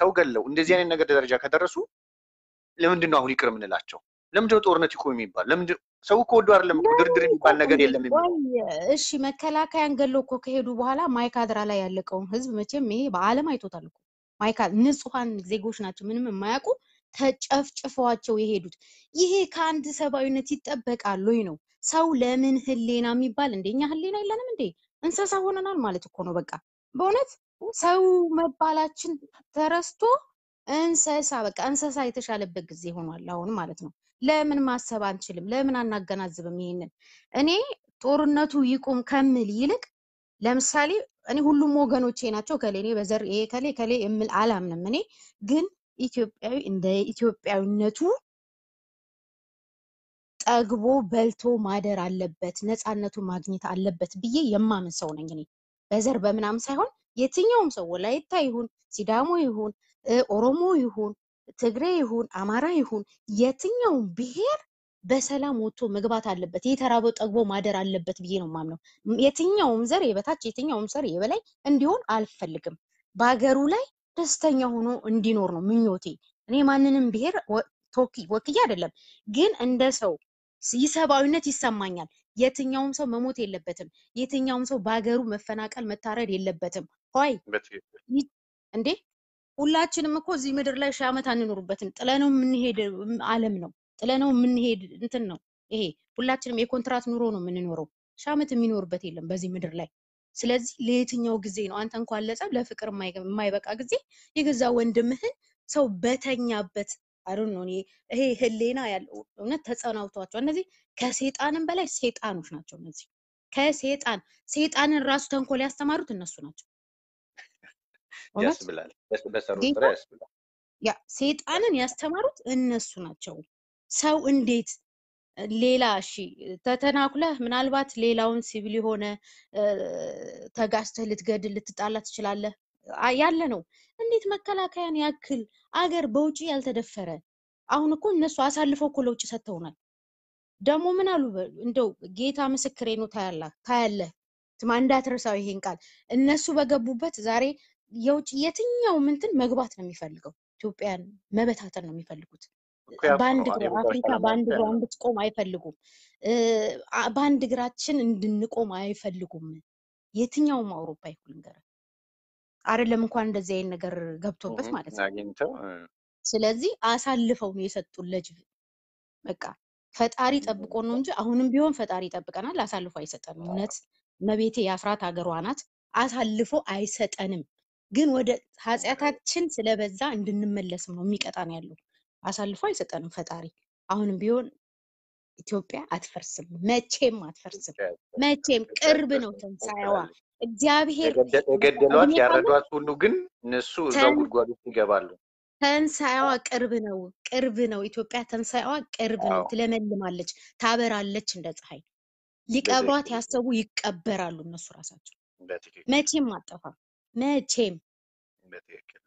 ሰው ገለው እንደዚህ አይነት ነገር ደረጃ ከደረሱ ለምንድን ነው አሁን ይቅር የምንላቸው? ለምንድን ነው ጦርነት ይቆም የሚባል? ለምንድን ሰው እኮ ወዶ አይደለም እኮ ድርድር የሚባል ነገር የለም የሚለው ቆይ እሺ፣ መከላከያን ገለው እኮ ከሄዱ በኋላ ማይካድራ ላይ ያለቀውን ህዝብ መቼም ይሄ በዓለም አይቶታል እኮ ማይካ ንጹሐን ዜጎች ናቸው፣ ምንም የማያውቁ ተጨፍጭፈዋቸው የሄዱት። ይሄ ከአንድ ሰብአዊነት ይጠበቃል ወይ ነው? ሰው ለምን ህሌና የሚባል እንደኛ ህሌና የለንም እንዴ? እንስሳ ሆነናል ማለት እኮ ነው። በቃ በእውነት ሰው መባላችን ተረስቶ እንስሳ በቃ እንስሳ የተሻለበት ጊዜ ሆኗል አሁን ማለት ነው። ለምን ማሰብ አንችልም? ለምን አናገናዝብም? ይሄንን እኔ ጦርነቱ ይቁም ከምል ይልቅ ለምሳሌ እኔ ሁሉም ወገኖቼ ናቸው ከሌ እኔ በዘር ይሄ ከሌ ከሌ የምል አላምንም። እኔ ግን ኢትዮጵያዊ እንደ ኢትዮጵያዊነቱ ጠግቦ በልቶ ማደር አለበት፣ ነፃነቱን ማግኘት አለበት ብዬ የማምን ሰው ነኝ እኔ በዘር በምናምን ሳይሆን የትኛውም ሰው ወላይታ ይሁን ሲዳሞ ይሁን እ ኦሮሞ ይሁን ትግሬ ይሁን አማራ ይሁን የትኛውም ብሔር በሰላም ወጥቶ መግባት አለበት። የተራበው ጠግቦ ማደር አለበት ብዬ ነው የማምነው። የትኛውም ዘር የበታች የትኛውም ዘር የበላይ እንዲሆን አልፈልግም። በሀገሩ ላይ ደስተኛ ሆኖ እንዲኖር ነው ምኞቴ። እኔ ማንንም ብሔር ወ- ተወኪ- ወክዬ አይደለም፣ ግን እንደ ሰው ሰብአዊነት ይሰማኛል። የትኛውም ሰው መሞት የለበትም። የትኛውም ሰው በሀገሩ መፈናቀል መታረድ የለበትም። ሆይ በትክክል ይ- እንዴ ሁላችንም እኮ እዚህ ምድር ላይ ሺህ ዓመት አንኖርበትም። ጥለነው የምንሄድ ዓለም ነው። ጥለነው የምንሄድ እንትን ነው ይሄ። ሁላችንም የኮንትራት ኑሮ ነው የምንኖረው። ሺህ ዓመት የሚኖርበት የለም በዚህ ምድር ላይ። ስለዚህ ለየትኛው ጊዜ ነው አንተ እንኳን ለጸብ ለፍቅር የማይገ- የማይበቃ ጊዜ የገዛ ወንድምህን ሰው በተኛበት አሩን ነው። እኔ ይሄ ህሌና ያለው እውነት ተጸናውቷቸው እነዚህ ከሴጣንም በላይ ሴጣኖች ናቸው። እነዚህ ከሴጣን ሴጣንን ራሱ ተንኮል ያስተማሩት እነሱ ናቸው። እውነት ያስብላል። በስ- በሰሩት ጌታ ስራ ያስብላል። ያ ሴጣንን ያስተማሩት እነሱ ናቸው። ሰው እንዴት ሌላ እሺ ተተናኩለህ ምናልባት ሌላውን ሲቪል የሆነ እ፣ ተጋጭተህ ልትገድል ልትጣላ ትችላለህ አ- ያለ ነው። እንዴት መከላከያን ያክል አገር በውጪ ያልተደፈረ አሁን እኮ እነሱ አሳልፈው እኮ ለውጭ ሰጥተውናል። ደግሞ ምን አሉ በ- እንደው ጌታ ምስክሬ ነው ታያላ ታያለህ ትማ እንዳትረሳው ይሄን ቃል እነሱ በገቡበት ዛሬ የውጭ የትኛውም እንትን መግባት ነው የሚፈልገው ኢትዮጵያን መበታተን ነው የሚፈልጉት እኮ ያልኩህ በአንድ ነው። እግሯ የቦታዎች አፍሪካ ዓላማ በአንድ እኮ እግሯ ያ ነው። እንድትቆም አይፈልጉም እ፣ አ- በአንድ እግራችን እንድንቆም አይፈልጉም የትኛውም አውሮፓ ይሁን ንገረን አይደለም እንኳን እንደዚህ አይነት ነገር ገብቶበት እህ፣ ማለት ነው አግኝተው እ፣ ስለዚህ አሳልፈው ነው የሰጡን ለጅብ በቃ ፈጣሪ ጠብቆ ነው እንጂ አሁንም ቢሆን ፈጣሪ ይጠብቀናል። አሳልፎ አይሰጠንም። እውነት መቤቴ የአፍራት ሀገሯ ናት። አሳልፎ አይሰጠንም። ግን ወደ ኃጢአታችን ስለበዛ እንድንመለስም ነው የሚቀጣን ያለው። አሳልፎ አይሰጠንም ፈጣሪ። አሁንም ቢሆን ኢትዮጵያ አትፈርስም፣ መቼም አትፈርስም። መቼም ቅርብ ነው ትንሣኤዋ። ትሞክራለች። እግዚአብሔር የገደ- በቃ የገደሏት እድሜ ካለ ያረዷት ሁሉ ግን እነሱ እዛው ተን ጉድጓድ ውስጥ ይገባሉ። ተንሳኤዋ ቅርብ ነው፣ ቅርብ ነው። ኢትዮጵያ ተንሳኤዋ ቅርብ ነው። አዎ ትለመልማለች፣ ታበራለች እንደ ፀሐይ። ሊቀብሯት በትክክል ያሰቡ ይቀበራሉ እነሱ ራሳቸው። በትክክል መቼም አጠፋም፣ መቼም በትክክል።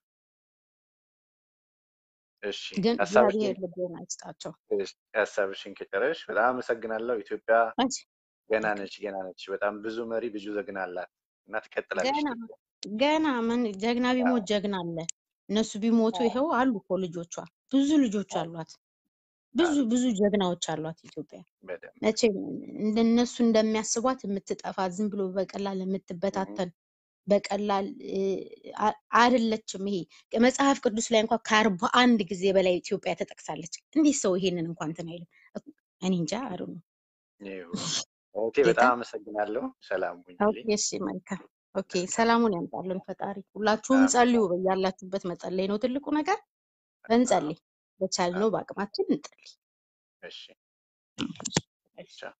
እሺ ግን ሀሳብሽን እግዚአብሔር ልቦና ይስጣቸው። እሺ፣ ሀሳብሽን ከጨረሽ በጣም አመሰግናለሁ። ኢትዮጵያ መቼ ገና ነች፣ ገና ነች። በጣም ብዙ መሪ፣ ብዙ ጀግና አላት እና ትቀጥላለች ገና ኢትዮጵያ። ገና ምን ጀግና አዎ ቢሞት ጀግና አለ። እነሱ ቢሞቱ አዎ ይኸው አሉ እኮ ልጆቿ፣ ብዙ ልጆች አዎ አሏት፣ ብዙ አሉ ብዙ ጀግናዎች አሏት ኢትዮጵያ። በደንብ መቼም እንደነሱ እንደሚያስቧት የምትጠፋ ዝም ብሎ በቀላል እህ፣ የምትበታተን በቀላል እ፣ አ- አይደለችም። ይሄ መጽሐፍ ቅዱስ ላይ እንኳን ከአርባ አንድ ጊዜ በላይ ኢትዮጵያ ተጠቅሳለች። እንዴት ሰው ይሄንን እንኳን እንትን አይልም? እኔ እንጃ አሩ ነው ይሁን። እህቴ ጌታ በጣም አመሰግናለሁ። ሰላም ኦኬ፣ ሁኚልኝ። እሺ፣ መልካም ኦኬ። ሰላሙን ያምጣልን ፈጣሪ። ሁላችሁም ጸልዩ። አሜን። በያላችሁበት መጸለይ ነው ትልቁ ነገር። አዎ እንጸልይ፣ በቻልነው አዎ። በአቅማችን እንጸልይ። እሺ እሺ። ቻው።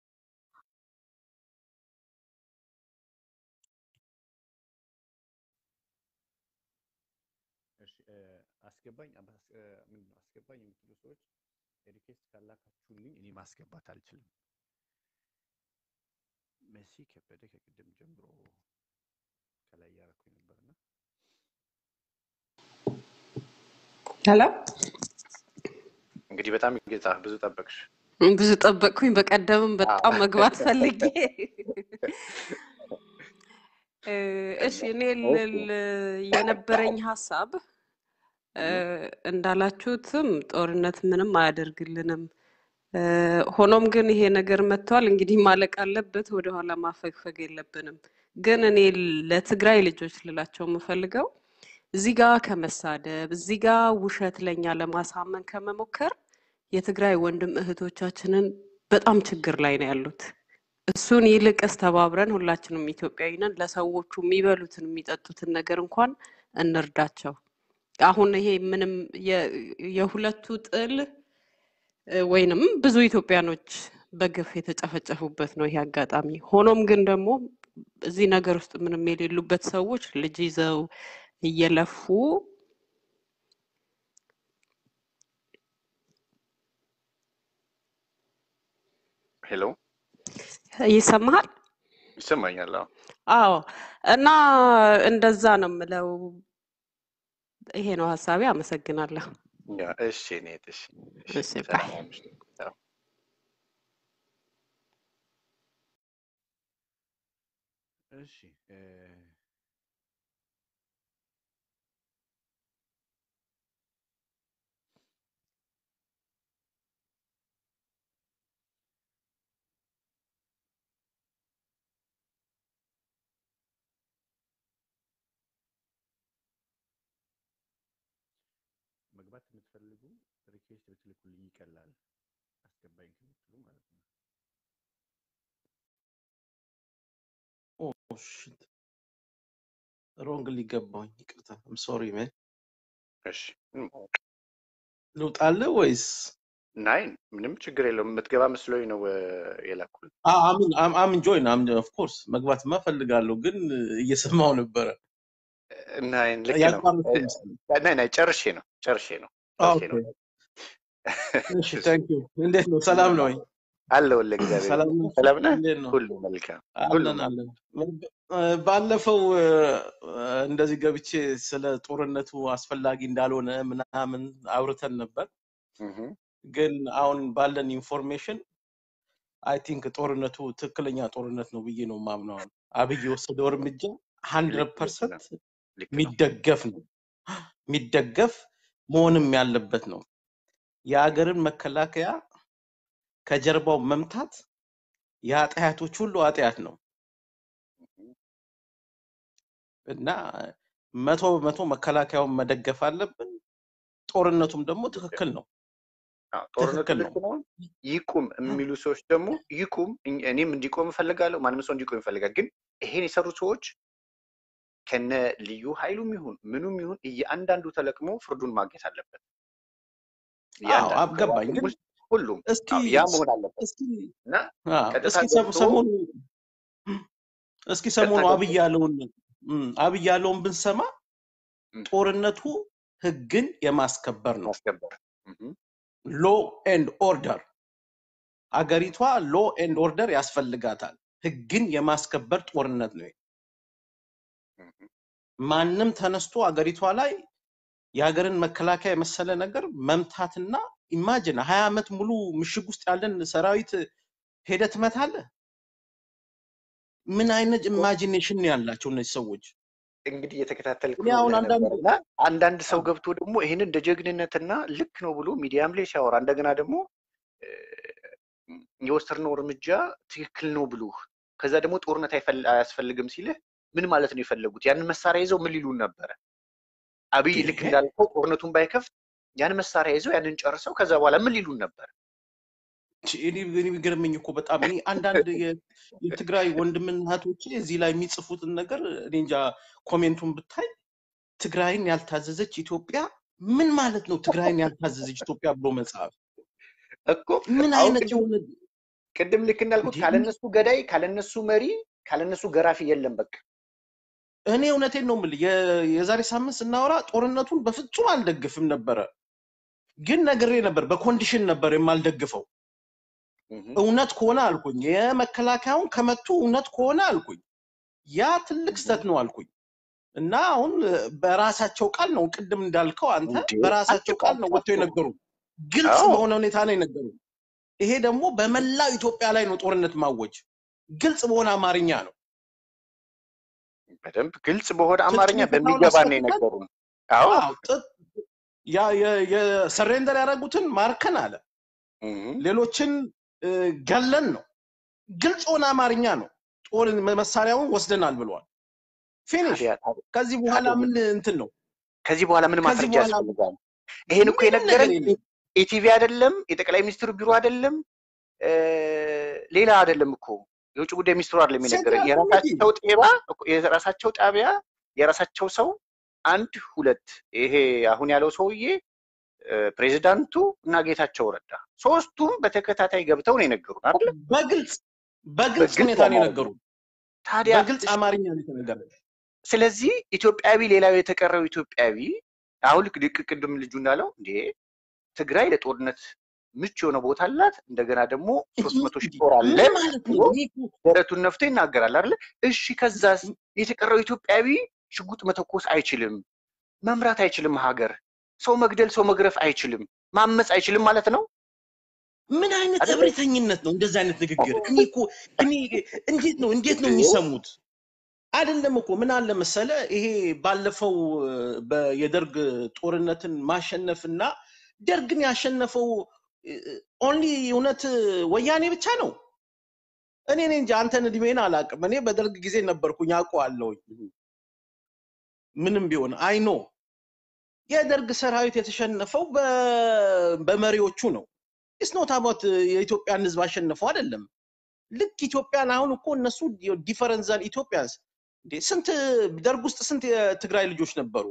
እሺ እ፣ አስገባኝ አባስ እ፣ ምንድን ነው አስገባኝ የምትሉ ሰዎች ሪኩዌስት ካላካችሁልኝ እኔ ማስገባት አልችልም። መሲ ከበደ ከቅድም ጀምሮ ከላይ እያደረኩኝ ነበርና ሄሎ እንግዲህ በጣም ጌታ ብዙ ጠበቅሽ። ብዙ ጠበቅኩኝ። በቀደምም አዎ በጣም መግባት ፈልጌ እ፣ እሺ እና እኔ እሺ ልል የነበረኝ ሀሳብ እ፣ እንዳላችሁትም ጦርነት ምንም አያደርግልንም። እ፣ ሆኖም ግን ይሄ ነገር መጥቷል። እንግዲህ ማለቅ አለበት። ወደኋላ ማፈግፈግ የለብንም። ግን እኔ ለትግራይ ልጆች ልላቸው የምፈልገው እዚህ ጋር ከመሳደብ እዚህ ጋር ውሸት ለኛ ለማሳመን ከመሞከር የትግራይ ወንድም እህቶቻችንን በጣም ችግር ላይ ነው ያሉት። እሱን ይልቅስ ተባብረን ሁላችንም ኢትዮጵያዊ ነን፣ ለሰዎቹ የሚበሉትን የሚጠጡትን ነገር እንኳን እንርዳቸው። አሁን ይሄ ምንም የ- የሁለቱ ጥል እ፣ ወይንም ብዙ ኢትዮጵያኖች በግፍ የተጨፈጨፉበት ነው ይሄ አጋጣሚ። ሆኖም ግን ደግሞ እዚህ ነገር ውስጥ ምንም የሌሉበት ሰዎች ልጅ ይዘው እየለፉ ሄሎ ይሰማሃል? ይሰማኛል። አዎ አዎ። እና እንደዛ ነው የምለው። ይሄ ነው ሀሳቤ። አመሰግናለሁ። ያ እሺ፣ ኔት እሺ፣ እሺ፣ እሺ ባይ። ሰላም አምሽ። አዎ። እሺ እ፣ መግባት የምትፈልጉ ሪኩዌስት ብትልኩልኝ ይቀላል። አስገባኝ ከምትሉ ማለት ነው። ኦ ሽት ሮንግ ሊገባኝ ይቅርታ። አም ሶሪ ሜን እሺ ምንም ልውጣልህ ወይስ ናይ ምንም ችግር የለውም። የምትገባ መስሎኝ ነው እ፣ የላኩልህ። አምን አም ጆይን አም ኦፍ ኮርስ መግባትማ እፈልጋለሁ፣ ግን እየሰማው ነበረ ናይ ልክ ነው። ያቋረጥኩ ይመስላል። ናይ ናይ ጨርሼ ነው ጨርሼ ነው ጨርሼ ኦኬ ነው። እሺ ታንክ ዩ። እንዴት ነው? ሰላም ነው ወይ? አለሁልህ። እግዚአብሔር ሰላም ይመስገን። ነው? ሰላም ነህ? እንዴት ነው? ሁሉ መልካም፣ ሁሉ አለን መልካም። አለን። እ፣ ባለፈው እ፣ እንደዚህ ገብቼ ስለ ጦርነቱ አስፈላጊ እንዳልሆነ ምናምን አውርተን ነበር። እህ፣ ግን አሁን ባለን ኢንፎርሜሽን አይ ቲንክ ጦርነቱ ትክክለኛ ጦርነት ነው ብዬ ነው የማምነው። አሁን አብይ የወሰደው እርምጃ ሀንድረድ ልክ ልክ ነው ፐርሰንት ልክ ነው። የሚደገፍ ነው የሚደገፍ መሆንም ያለበት ነው። የሀገርን መከላከያ ከጀርባው መምታት የኃጢአቶች ሁሉ ኃጢአት ነው እና መቶ በመቶ መከላከያውን መደገፍ አለብን። ጦርነቱም ደግሞ ትክክል ነው አዎ፣ ጦርነቱ ትክክል ልክ ነው። ነው። ይቁም የሚሉ ሰዎች ደግሞ ይቁም፣ እኝ- እኔም እንዲቆም እፈልጋለሁ። ማንም ሰው እንዲቆም ይፈልጋል። ግን ይሄን የሰሩ ሰዎች ከነ ልዩ ኃይሉም ይሁን ምኑም ይሁን እያንዳንዱ ተለቅሞ ፍርዱን ማግኘት አለበት። አዎ እያንዳንዱ አገባኝ። ከዋክም ግን ውስጥ ሁሉም እስኪ አዎ፣ ያ መሆን አለበት እስኪ እና አዎ፣ ቀጥታ እስኪ ሰ- ገብቶ ሰሞኑ እስኪ ቀጥታ ሰሞኑ ገብቶ አብይ ያለውን እም፣ አብይ ያለውን ብንሰማ እም፣ ጦርነቱ ህግን የማስከበር ነው። ማስከበር እህ፣ ሎ ኤንድ ኦርደር አገሪቷ ሎ ኤንድ ኦርደር ያስፈልጋታል። ህግን የማስከበር ጦርነት ነው። እህ፣ ማንም ተነስቶ አገሪቷ ላይ የሀገርን መከላከያ የመሰለ ነገር መምታትና ኢማጅን ሀያ ዓመት ሙሉ ምሽግ ውስጥ ያለን ሰራዊት ሄደ ትመታለህ። ምን አይነት እኮ ኢማጂኔሽን ነው ያላቸው እነዚህ ሰዎች? እንግዲህ እየተከታተልኩ እኔ ነው አሁን ብለህ አንዳንድ ነበር እና አንዳንድ ሰው አዎ፣ ገብቶ ደግሞ ይህንን እንደ ጀግንነትና ልክ ነው ብሎ ሚዲያም ላይ ሲያወራ እንደገና ደግሞ እ፣ የወሰድነው እርምጃ ትክክል ነው ብሎህ ከዛ ደግሞ ጦርነት አይፈል- አያስፈልግም ሲልህ ምን ማለት ነው የፈለጉት? ያንን መሳሪያ ይዘው ምን ሊሉን ነበረ? አብይ ልክ ይሄ እንዳልከው ጦርነቱን ባይከፍት ያን መሳሪያ ይዘው ያንን ጨርሰው ከዛ በኋላ ምን ሊሉን ነበር? እኔ እኔ የሚገርመኝ እኮ በጣም እኔ አንዳንድ የ- የትግራይ ወንድምና እህቶቼ እዚህ ላይ የሚጽፉትን ነገር እኔ እንጃ ኮሜንቱን ብታይ ትግራይን ያልታዘዘች ኢትዮጵያ ምን ማለት ነው? ትግራይን ያልታዘዘች ኢትዮጵያ ብሎ መጽሐፍ እኮ ምን አሁን አይነት ቅድም የሆነ ቅድም ልክ እንዳልኩት እንዴ! ካለነሱ ገዳይ ካለነሱ መሪ ካለነሱ ገራፊ የለም። በቃ እኔ እውነቴን ነው የምልህ። የ- የዛሬ ሳምንት ስናወራ ጦርነቱን በፍጹም አልደግፍም ነበረ፣ ግን ነግሬ ነበር። በኮንዲሽን ነበር የማልደግፈው። እህ፣ እውነት ከሆነ አልኩኝ፣ የመከላከያውን ከመቱ እውነት ከሆነ አልኩኝ፣ ያ ትልቅ እህ። ስህተት ነው አልኩኝ። እና አሁን በራሳቸው ቃል ነው ቅድም እንዳልከው አንተ እንዴ በራሳቸው ቃል ነው ወጥተው አትቋም። የነገሩ፣ ግልጽ አዎ በሆነ ሁኔታ ነው የነገሩ። ይሄ ደግሞ በመላው ኢትዮጵያ ላይ ነው ጦርነት ማወጅ፣ ግልጽ በሆነ አማርኛ ነው። በደንብ ግልጽ በሆነ አማርኛ ትጥቅ ፈታውን በሚገባ ነው አስፈትተን የነገሩን። አዎ አዎ ጥ- ያ- የ- የሰሬንደር ያደረጉትን ማርከን አለ። እህ፣ ሌሎችን እ፣ ገለን ነው። ግልጽ ሆነ አማርኛ ነው። ጦር መሳሪያውን ወስደናል ብለዋል። ፊኒሽ። ታዲያ ታዲያ ከዚህ በኋላ ታዲያ ምን እንትን ነው? ከዚህ በኋላ ምን ከዚህ ማስረጃ በኋላ ያስፈልጋል? ይሄን እኮ ምንም ነገር የነገረን የለም። ኢቲቪ አይደለም፣ የጠቅላይ ሚኒስትሩ ቢሮ አይደለም፣ እ፣ ሌላ አይደለም እኮ የውጭ ጉዳይ ሚኒስትሩ አይደለም የነገረን። ሴንትራል ኮሚቴ የራሳቸው ጤባ እኮ የራሳቸው ጣቢያ የራሳቸው ሰው አንድ ሁለት ይሄ አሁን ያለው ሰውዬ እ፣ ፕሬዚዳንቱ እና ጌታቸው ረዳ ሶስቱም በተከታታይ ገብተው ነው የነገሩን አይደለ? በግልጽ በግልጽ በግልጽ ሁኔታ ነው አማርኛ። የነገሩ። ታዲያ በግልጽ አማርኛ ነው የተነገረ። ስለዚህ ኢትዮጵያዊ ሌላው የተቀረው ኢትዮጵያዊ አሁን ልክ ድቅ ቅድም ልጁ እንዳለው እንዴ ትግራይ ለጦርነት ምቹ የሆነ ቦታ አላት፣ እንደገና ደግሞ ሶስት መቶ ሺህ ጦር አለ ምን ማለት ነው? ብሎ እኔ እኮ ደረቱን ነፍቶ ይናገራል አይደለ? እሺ ከዛስ የተቀረው ኢትዮጵያዊ ሽጉጥ መተኮስ አይችልም፣ መምራት አይችልም፣ ሀገር ሰው መግደል ሰው መግረፍ አይችልም፣ ማመፅ አይችልም ማለት ነው ምን አይነት አይደለ? እብሪተኝነት ነው እንደዚህ አይነት ንግግር? እኔ እኮ እኔ እንዴት ነው እንዴት ነው የሚሰሙት? አይደለም እኮ ምን አለ መሰለ ይሄ ባለፈው እ፣ በ- የደርግ ጦርነትን ማሸነፍና ደርግን ያሸነፈው ኦንሊ እውነት ወያኔ ብቻ ነው። እኔ እኔ እንጂ አንተን እድሜን አላውቅም። እኔ በደርግ ጊዜ ነበርኩኝ አውቀዋለሁኝ። ምንም ቢሆን አይኖ የደርግ ሰራዊት የተሸነፈው በ- በመሪዎቹ ነው። ኢስኖት አባት የኢትዮጵያን ህዝብ አሸነፈው አይደለም። ልክ ኢትዮጵያን አሁን እኮ እነሱ ዲፈረንስ ዛን ኢትዮጵያንስ እንዴ ስንት ደርግ ውስጥ ስንት የትግራይ ልጆች ነበሩ?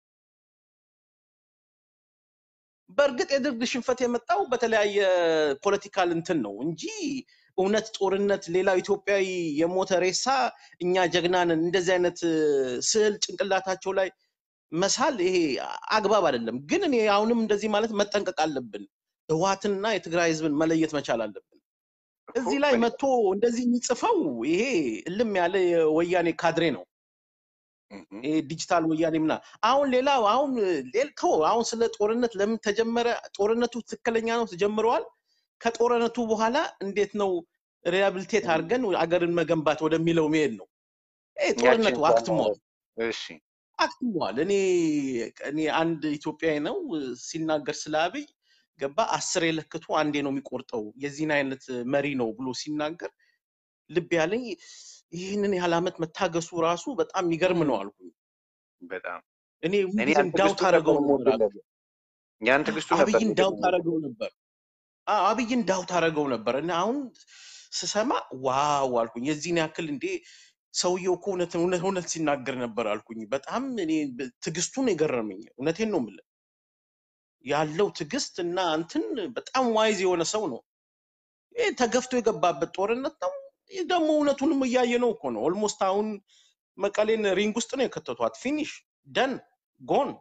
በእርግጥ የደርግ ሽንፈት የመጣው በተለያየ ፖለቲካል እንትን ነው እንጂ እውነት ጦርነት ሌላው ኢትዮጵያዊ የሞተ ሬሳ እኛ ጀግና ነን እንደዚህ አይነት እ፣ ስዕል ጭንቅላታቸው ላይ መሳል ይሄ አግባብ አይደለም። ግን እኔ አሁንም እንደዚህ ማለት መጠንቀቅ አለብን። ህወሓትንና የትግራይ ህዝብን መለየት መቻል አለብን። እኮ እዚህ ላይ በል- መጥቶ እንደዚህ የሚጽፈው ይሄ እልም ያለ የወያኔ ካድሬ ነው። እህ፣ ይሄ ዲጂታል ወያኔ ምና አሁን ሌላው አሁን ሌል- ተው አሁን ስለ ጦርነት ለምን ተጀመረ? ጦርነቱ ትክክለኛ ነው ተጀምረዋል። ከጦርነቱ በኋላ እንዴት ነው ሪሃብሊቴት አድርገን አገርን መገንባት ወደሚለው መሄድ ነው። ይሄ ያችን ጦርነቱ እንኳን አክትሟል ማለት እሺ አክትሟል። እኔ እኔ አንድ ኢትዮጵያዊ ነው ሲናገር ስለ አብይ ገባ አስር የለክቱ አንዴ ነው የሚቆርጠው የዚህን አይነት መሪ ነው ብሎ ሲናገር ልብ ያለኝ ይህንን ያህል ዓመት መታገሱ ራሱ በጣም የሚገርም ነው አልኩኝ። በጣም እኔ እኔ ሁልጊዜም ያን ዳውት ትዕግስቱን ነበር አደረገው ነበር የምወድለት ያን ትዕግስቱ ነበር አብይን ዳውት የምወድለት አደረገው ነበር አዎ፣ አብይን ዳውት አደረገው ነበር እና አሁን ስሰማ ዋው አልኩኝ። የዚህን ያክል እንዴ ሰውየው እኮ እውነት እውነት እውነት ሲናገር ነበር አልኩኝ። በጣም እኔ ብ- ትዕግስቱን የገረመኝ እውነቴን ነው የምልህ ያለው ትዕግስት እና እንትን በጣም ዋይዝ የሆነ ሰው ነው። ይህ ተገፍቶ የገባበት ጦርነት ነው። ይህ ደግሞ እውነቱንም እያየ ነው እኮ ነው። ኦልሞስት አሁን መቀሌን ሪንግ ውስጥ ነው የከተቷት። ፊኒሽ ደን ጎን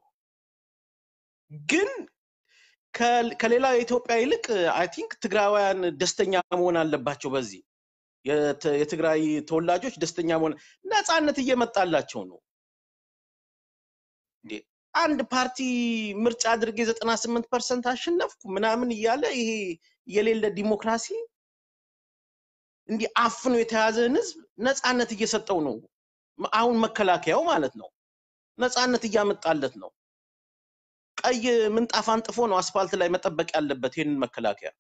ግን ከ- ከሌላው የኢትዮጵያ ይልቅ አይ ቲንክ ትግራውያን ደስተኛ መሆን አለባቸው። በዚህ የት- የትግራይ ተወላጆች ደስተኛ መሆን ነፃነት እየመጣላቸው ነው። እንዴ አንድ ፓርቲ ምርጫ አድርጌ ዘጠና ስምንት ፐርሰንት አሸነፍኩ ምናምን እያለ ይሄ የሌለ ዲሞክራሲ እንዲህ አፍኖ የተያዘን ህዝብ ነፃነት እየሰጠው ነው። አሁን መከላከያው ማለት ነው ነፃነት እያመጣለት ነው። ቀይ ምንጣፍ አንጥፎ ነው አስፋልት ላይ መጠበቅ ያለበት ይህንን መከላከያ።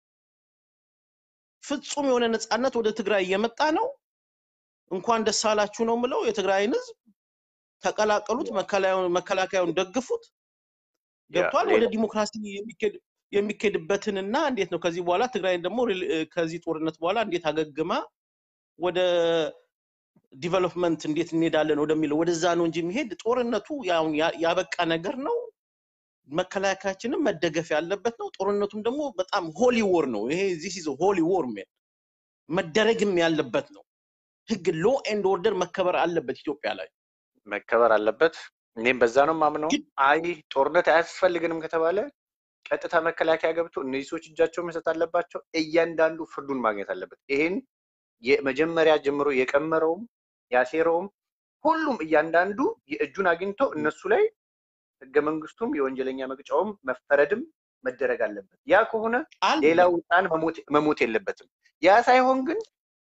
ፍጹም የሆነ ነፃነት ወደ ትግራይ እየመጣ ነው። እንኳን ደስ አላችሁ ነው የምለው። የትግራይን ህዝብ ተቀላቀሉት፣ መከላከያውን መከላከያውን ደግፉት። ያ ገብቷል። ወደ ሌላ ዲሞክራሲ የሚኬድ- የሚኬድበትንና እንዴት ነው ከዚህ በኋላ ትግራይን ደግሞ ሪል- ከዚህ ጦርነት በኋላ እንዴት አገግማ ወደ ዲቨሎፕመንት እንዴት እንሄዳለን ወደሚለው ወደዛ ነው እንጂ የሚሄድ ጦርነቱ ያው ያ- ያበቃ ነገር ነው። መከላከያችንም መደገፍ ያለበት ነው። ጦርነቱም ደግሞ በጣም ሆሊ ዎር ነው። ይሄ ዚስ ኢዝ ሆሊ ዎር መደረግም ያለበት ነው። ህግ ሎ ኤንድ ኦርደር መከበር አለበት ኢትዮጵያ ላይ። መከበር አለበት። እኔም በዛ ነው ማምነው። ግን አይ ጦርነት አያስፈልግንም ከተባለ ቀጥታ መከላከያ ገብቶ እነዚህ ሰዎች እጃቸውን መስጠት አለባቸው። እያንዳንዱ ፍርዱን ማግኘት አለበት። ይሄን የመጀመሪያ ጀምሮ የቀመረውም ያሴረውም ሁሉም እያንዳንዱ የእጁን አግኝቶ እነሱ ላይ ህገ መንግስቱም የወንጀለኛ መቅጫውም መፈረድም መደረግ አለበት። ያ ከሆነ አለ ሌላው ህፃን መሞት መሞት የለበትም። ያ ሳይሆን ግን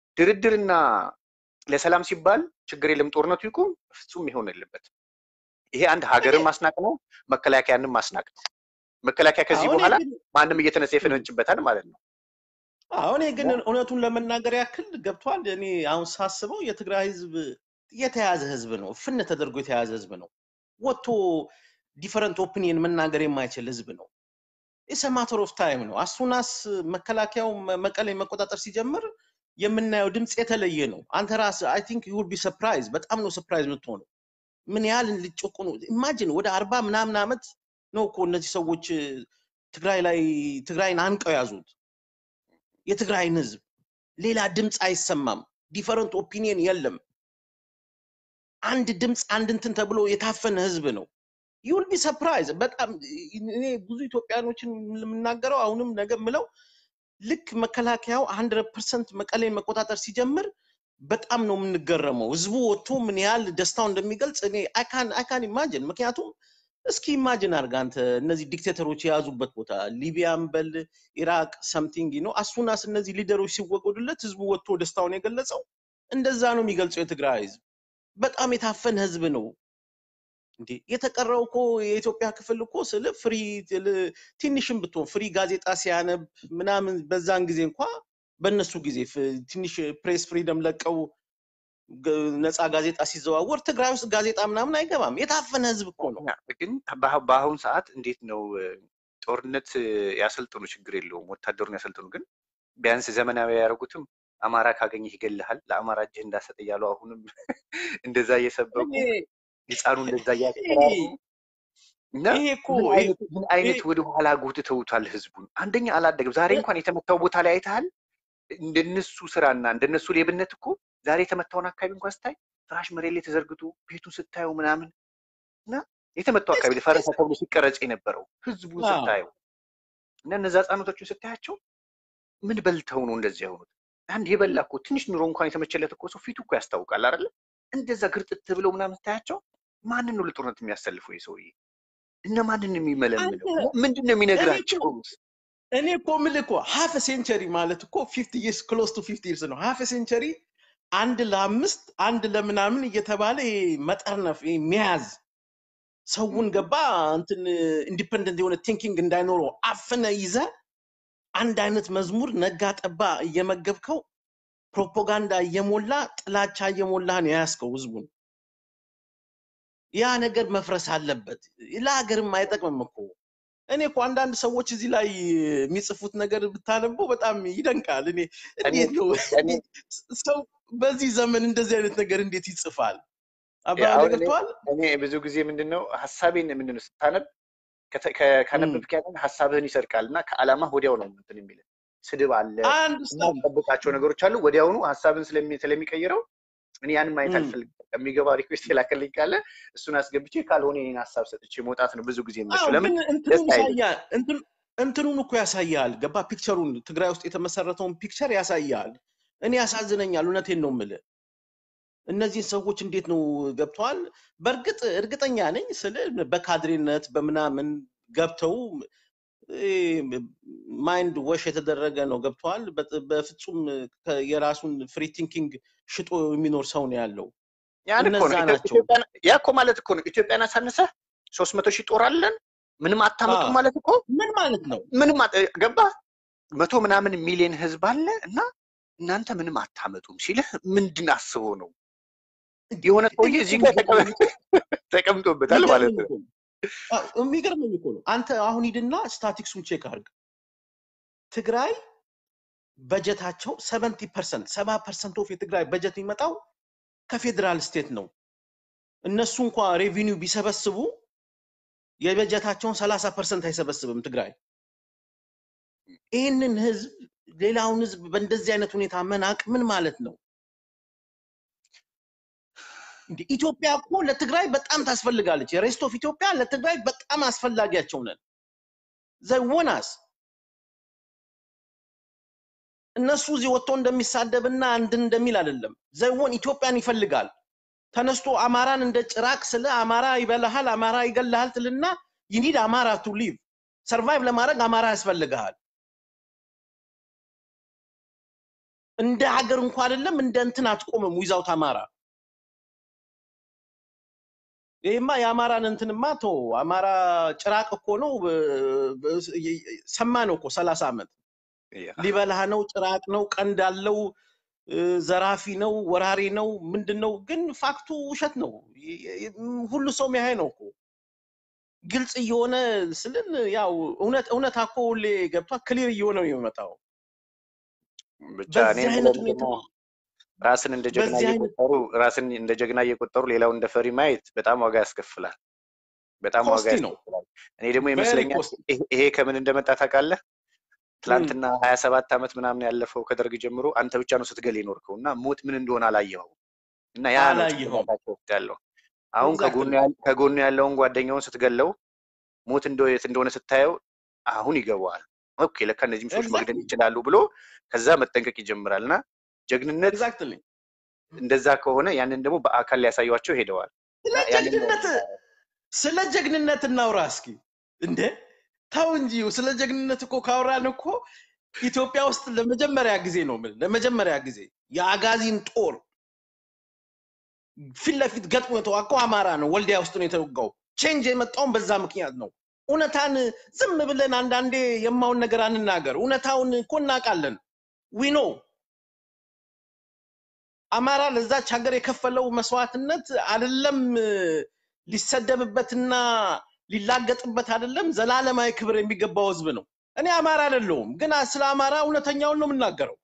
ድርድርና ለሰላም ሲባል ችግር የለም ጦርነቱ ይቁም፣ ፍጹም ይሆን የለበትም። ይሄ አንድ ሀገርን ማስናቅ ነው፣ መከላከያንም ማስናቅ ነው። መከላከያ ከዚህ አሁን በኋላ ግን ማንም እየተነሳ ይፈነጭበታል ማለት ነው። አሁን ግን እውነቱን ለመናገር ያክል ገብቷል። እኔ አሁን ሳስበው የትግራይ ህዝብ የተያዘ ህዝብ ነው፣ ፍን ተደርጎ የተያዘ ህዝብ ነው። ወጥቶ ዲፈረንት ኦፒኒየን መናገር የማይችል ህዝብ ነው። ኢትስ ማተር ኦፍ ታይም ነው። አሱናስ መከላከያው መ- መቀሌ መቆጣጠር ሲጀምር የምናየው ድምፅ የተለየ ነው። አንተ ራስህ አይ ቲንክ ዩ ቢ ሰርፕራይዝ፣ በጣም ነው ሰርፕራይዝ የምትሆነው ምን ያህል ሊጨቁኑ ኢማጂን ወደ አርባ ምናምን ዓመት ነው እኮ እነዚህ ሰዎች እ፣ ትግራይ ላይ ትግራይን አንቀው ያዙት። የትግራይን ህዝብ ሌላ ድምፅ አይሰማም። ዲፈረንት ኦፒኒየን የለም። አንድ ድምፅ አንድ እንትን ተብሎ የታፈነ ህዝብ ነው። ዩል ቢ ሰርፕራይዝ። በጣም እኔ ብዙ ኢትዮጵያኖችን የምናገረው አሁንም ነገ ምለው ልክ መከላከያው ሀንድረድ ፐርሰንት መቀሌን መቆጣጠር ሲጀምር በጣም ነው የምንገረመው። ህዝቡ ወጥቶ ምን ያህል ደስታው እንደሚገልጽ እኔ አይካን ኢማጅን። ምክንያቱም እስኪ ኢማጅን አድርግ አንተ እነዚህ ዲክቴተሮች የያዙበት ቦታ ሊቢያን በል ኢራቅ ሰምቲንግ ነው አሱናስ እነዚህ ሊደሮች ሲወገዱለት ህዝቡ ወጥቶ ደስታውን የገለጸው እንደዛ ነው የሚገልጸው የትግራይ ህዝብ። በጣም የታፈነ ህዝብ ነው። እንዴ የተቀረው እኮ የኢትዮጵያ ክፍል እኮ ስለ ፍሪ ል- ትንሽም ብትሆን ፍሪ ጋዜጣ ሲያነብ ምናምን በዛን ጊዜ እንኳ በእነሱ ጊዜ ፍ- ትንሽ ፕሬስ ፍሪደም ለቀው ገ- ነፃ ጋዜጣ ሲዘዋወር ትግራይ ውስጥ ጋዜጣ ምናምን አይገባም። የታፈነ ህዝብ እኮ ነው። ግን በአ- በአሁን ሰዓት እንዴት ነው እ፣ ጦርነት እ፣ ያሰልጥኑ፣ ችግር የለውም ወታደሩን ያሰልጥኑ። ግን ቢያንስ ዘመናዊ ያደረጉትም አማራ ካገኘህ ይገልሃል፣ ለአማራ እጅህ እንዳሰጥ እያሉ አሁንም እንደዛ እየሰበኩ ይሄ ህፃኑ እንደዛ ይሄ እያስፈራሩ እና ይሄ እኮ ምን ይሄ አይነት ምን አይነት ይሄ ወደ ኋላ ጎትተውታል ህዝቡን። አንደኛ አላደገም። ዛሬ እንኳን የተመታው ቦታ ላይ አይተሃል። እንደነሱ ስራና እንደነሱ ሌብነት እኮ ዛሬ የተመታውን አካባቢ እንኳን ስታይ ፍራሽ መሬት ላይ ተዘርግቶ ቤቱን ስታየው ምናምን እና የተመታው አካባቢ ላይ ፈረሰ ተብሎ ሲቀረጽ የነበረው ህዝቡን አዎ ስታየው እና እነዛ ህጻኖቶቹን ስታያቸው ምን በልተው ነው እንደዚህ የሆኑት? አንድ የበላ እኮ ትንሽ ኑሮ እንኳን የተመቸለት እኮ ሰው ፊቱ እኮ ያስታውቃል አይደለ? እንደዛ ግርጥት ብለው ምናምን ስታያቸው ማንን ነው ለጦርነት የሚያሰልፈው ይህ ሰውዬ? እነ ማንን ነው አንተ የሚመለምለው? ምንድን ነው እኔ እኮ የሚነግራቸው? እኔ እኮ የምልህ እኮ ሀፍ ሴንቸሪ ማለት እኮ ፊፍቲ ይርስ ክሎስ ቱ ፊፍቲ ይርስ ነው። ሀፍ ሴንቸሪ አንድ ለአምስት አንድ ለምናምን እየተባለ ይሄ መጠርነፍ ይሄ መያዝ ሰውን ገባ እንትን ኢንዲፐንደንት የሆነ ቲንኪንግ እንዳይኖረው አፍነ ይዘ አንድ አይነት መዝሙር ነጋ ጠባ እየመገብከው ፕሮፓጋንዳ እየሞላ ጥላቻ እየሞላ ነው የያዝከው ህዝቡን። ያ ነገር መፍረስ አለበት። ለሀገርም አይጠቅምም እኮ። እኔ እኮ አንዳንድ ሰዎች እዚህ ላይ የሚጽፉት ነገር ብታነበው በጣም ይደንቃል። እኔ እኔ እንዴት ነው እኔ ሰው በዚህ ዘመን እንደዚህ አይነት ነገር እንዴት ይጽፋል? ያ አባባሌ አሁን እኔ ገብተዋል? እኔ ብዙ ጊዜ ምንድን ነው ሀሳቤን ምንድን ነው ስታነብ ከተ- ከ- ካነበብክ ያንን ሀሳብህን ይሰርቃል እና ከዓላማ ወዲያው ነው እንትን የሚል ስድብ አለ አንድ ሰው የማትጠብቃቸው ነገሮች አሉ። ወዲያውኑ ሀሳብን ስለሚ- ስለሚቀይረው እኔ ያንን ማየት እም፣ አልፈልግም። የሚገባ ሪኩዌስት የላከልኝ ካለ እሱን አስገብቼ ካልሆነ የኔን ሀሳብ ሰጥቼ መውጣት ነው ብዙ ጊዜ አዎ የምመቸው። ለምን ግን እንትኑን ደስ አይልም። ያሳያል። እንትን እንትኑን እኮ ያሳያል። ገባ ፒክቸሩን ትግራይ ውስጥ የተመሰረተውን ፒክቸር ያሳያል። እኔ ያሳዝነኛል። እውነቴን ነው የምልህ። እነዚህን ሰዎች እንዴት ነው ገብተዋል? በእርግጥ እርግጠኛ ነኝ ስለ በካድሬነት በምናምን ገብተው ማይንድ ወሽ የተደረገ ነው ገብተዋል። በጥ- በፍጹም ከ- የራሱን ፍሪ ቲንኪንግ ሽጦ የሚኖር ሰው ነው ያለው። ያን እኮ እነዛ ነው ኢትዮ- ናቸው። ኢትዮጵያን ያ እኮ ማለት እኮ ነው ኢትዮጵያን አሳንሰህ ሶስት መቶ ሺህ ጦር አለን ምንም አታመጡም አዎ ማለት እኮ ምን ማለት ነው? ምንም አት- ገባህ? መቶ ምናምን ሚሊዮን ህዝብ አለ እና እናንተ ምንም አታመጡም ሲልህ ምንድን አስቦ ነው? የሆነ እኔ ሰውዬ እኮ እዚህ ጋር የሚገርመኝ ተቀመ- ተቀምጦበታል ማለት የሚገርመኝ ነው። እኮ ነው አዎ፣ የሚገርመኝ እኮ ነው። አንተ አሁን ሂድና ስታቲክሱን ቼክ አድርግ። ትግራይ በጀታቸው ሰቨንቲ ፐርሰንት ሰባ ፐርሰንት ኦፍ የትግራይ በጀት የሚመጣው ከፌዴራል ስቴት ነው። እነሱ እንኳ ሬቪኒው ቢሰበስቡ የበጀታቸውን ሰላሳ ፐርሰንት አይሰበስብም ትግራይ። ይህንን ህዝብ ሌላውን ህዝብ በእንደዚህ አይነት ሁኔታ መናቅ ምን ማለት ነው? እንደ ኢትዮጵያ እኮ ለትግራይ በጣም ታስፈልጋለች። የሬስት ኦፍ ኢትዮጵያ ለትግራይ በጣም አስፈላጊያቸው ነን። ዘወናስ እነሱ እዚህ ወጥቶ እንደሚሳደብና እንድን እንደሚል አይደለም። ዘወን ኢትዮጵያን ይፈልጋል። ተነስቶ አማራን እንደ ጭራቅ ስለ አማራ ይበላሃል፣ አማራ ይገልሃል ትልና ይኒድ አማራ ቱ ሊቭ ሰርቫይቭ ለማድረግ አማራ ያስፈልግሃል። እንደ ሀገር እንኳ አይደለም እንደ እንትን አትቆምም ዊዛውት አማራ። ይህማ የአማራን እንትንማ ቶ አማራ ጭራቅ እኮ ነው። ሰማ ነው እኮ ሰላሳ ዓመት ያ ሊበላህ ነው፣ ጭራቅ ነው፣ ቀንድ አለው፣ እ፣ ዘራፊ ነው፣ ወራሪ ነው፣ ምንድን ነው? ግን ፋክቱ ውሸት ነው። ይ- ይ- ሁሉ ሰው የሚያይ ነው እኮ ግልጽ እየሆነ ስልን ያው እውነት እውነታ እኮ ሁሌ ገብቷ ክሊር እየሆነ ነው የሚመጣው። ብቻ እኔ በዚህ የምለው አይነት ምንድን ሁኔታ ነው ራስን እንደ ጀግና በዚህ አይነት እየቆጠሩ ራስን እንደ ጀግና እየቆጠሩ ሌላው እንደ ፈሪ ማየት በጣም ዋጋ ያስከፍላል። በጣም ዋጋ ኮስቲ ነው፣ ያስከፍላል። እኔ ደግሞ ቬሪ ይመስለኛል ኮስቲ። ይሄ ይሄ ከምን እንደመጣ ታውቃለህ? ትላንትና ሀያ ሰባት ዓመት ምናምን ያለፈው ከደርግ ጀምሮ አንተ ብቻ ነው ስትገል የኖርከው እና ሞት ምን እንደሆነ አላየኸው እና ያ ነው አላየኸውም። ጭንቅላታቸው ውስጥ ያለው። አሁን ከጎኑ ኤግዛክትሊ ያል- ከጎኑ ያለውን ጓደኛውን ስትገለው ሞት እንደ የት እንደሆነ ስታየው አሁን ይገባዋል። ኦኬ ለካ እነዚህም ሰዎች መግደል ኤግዛክትሊ ይችላሉ ብሎ ከዛ መጠንቀቅ ይጀምራል እና ጀግንነት ኤግዛክትሊ እንደዛ ከሆነ ያንን ደግሞ በአካል ሊያሳዩቸው ሄደዋል ስለ እና ያንን ነው ጀግንነት ስለ ጀግንነት እናውራ እስኪ እንዴ ተው እንጂ ስለ ጀግንነት እኮ ካወራን እኮ ኢትዮጵያ ውስጥ ለመጀመሪያ ጊዜ ነው የምልህ ለመጀመሪያ ጊዜ የአጋዚን ጦር ፊት ለፊት ገጥሞ የተዋጋው አማራ ነው ወልዲያ ውስጥ ነው የተወጋው ቼንጅ የመጣውን በዛ ምክንያት ነው እውነታን ዝም ብለን አንዳንዴ የማውን ነገር አንናገር እውነታውን እኮ እናውቃለን ዊኖ አማራ ለዛች ሀገር የከፈለው መስዋዕትነት አይደለም ሊሰደብበትና ሊላገጥበት አይደለም ዘላለማዊ ክብር የሚገባው ህዝብ ነው። እኔ አማራ አይደለሁም፣ ግን ስለ አማራ እውነተኛውን ነው የምናገረው።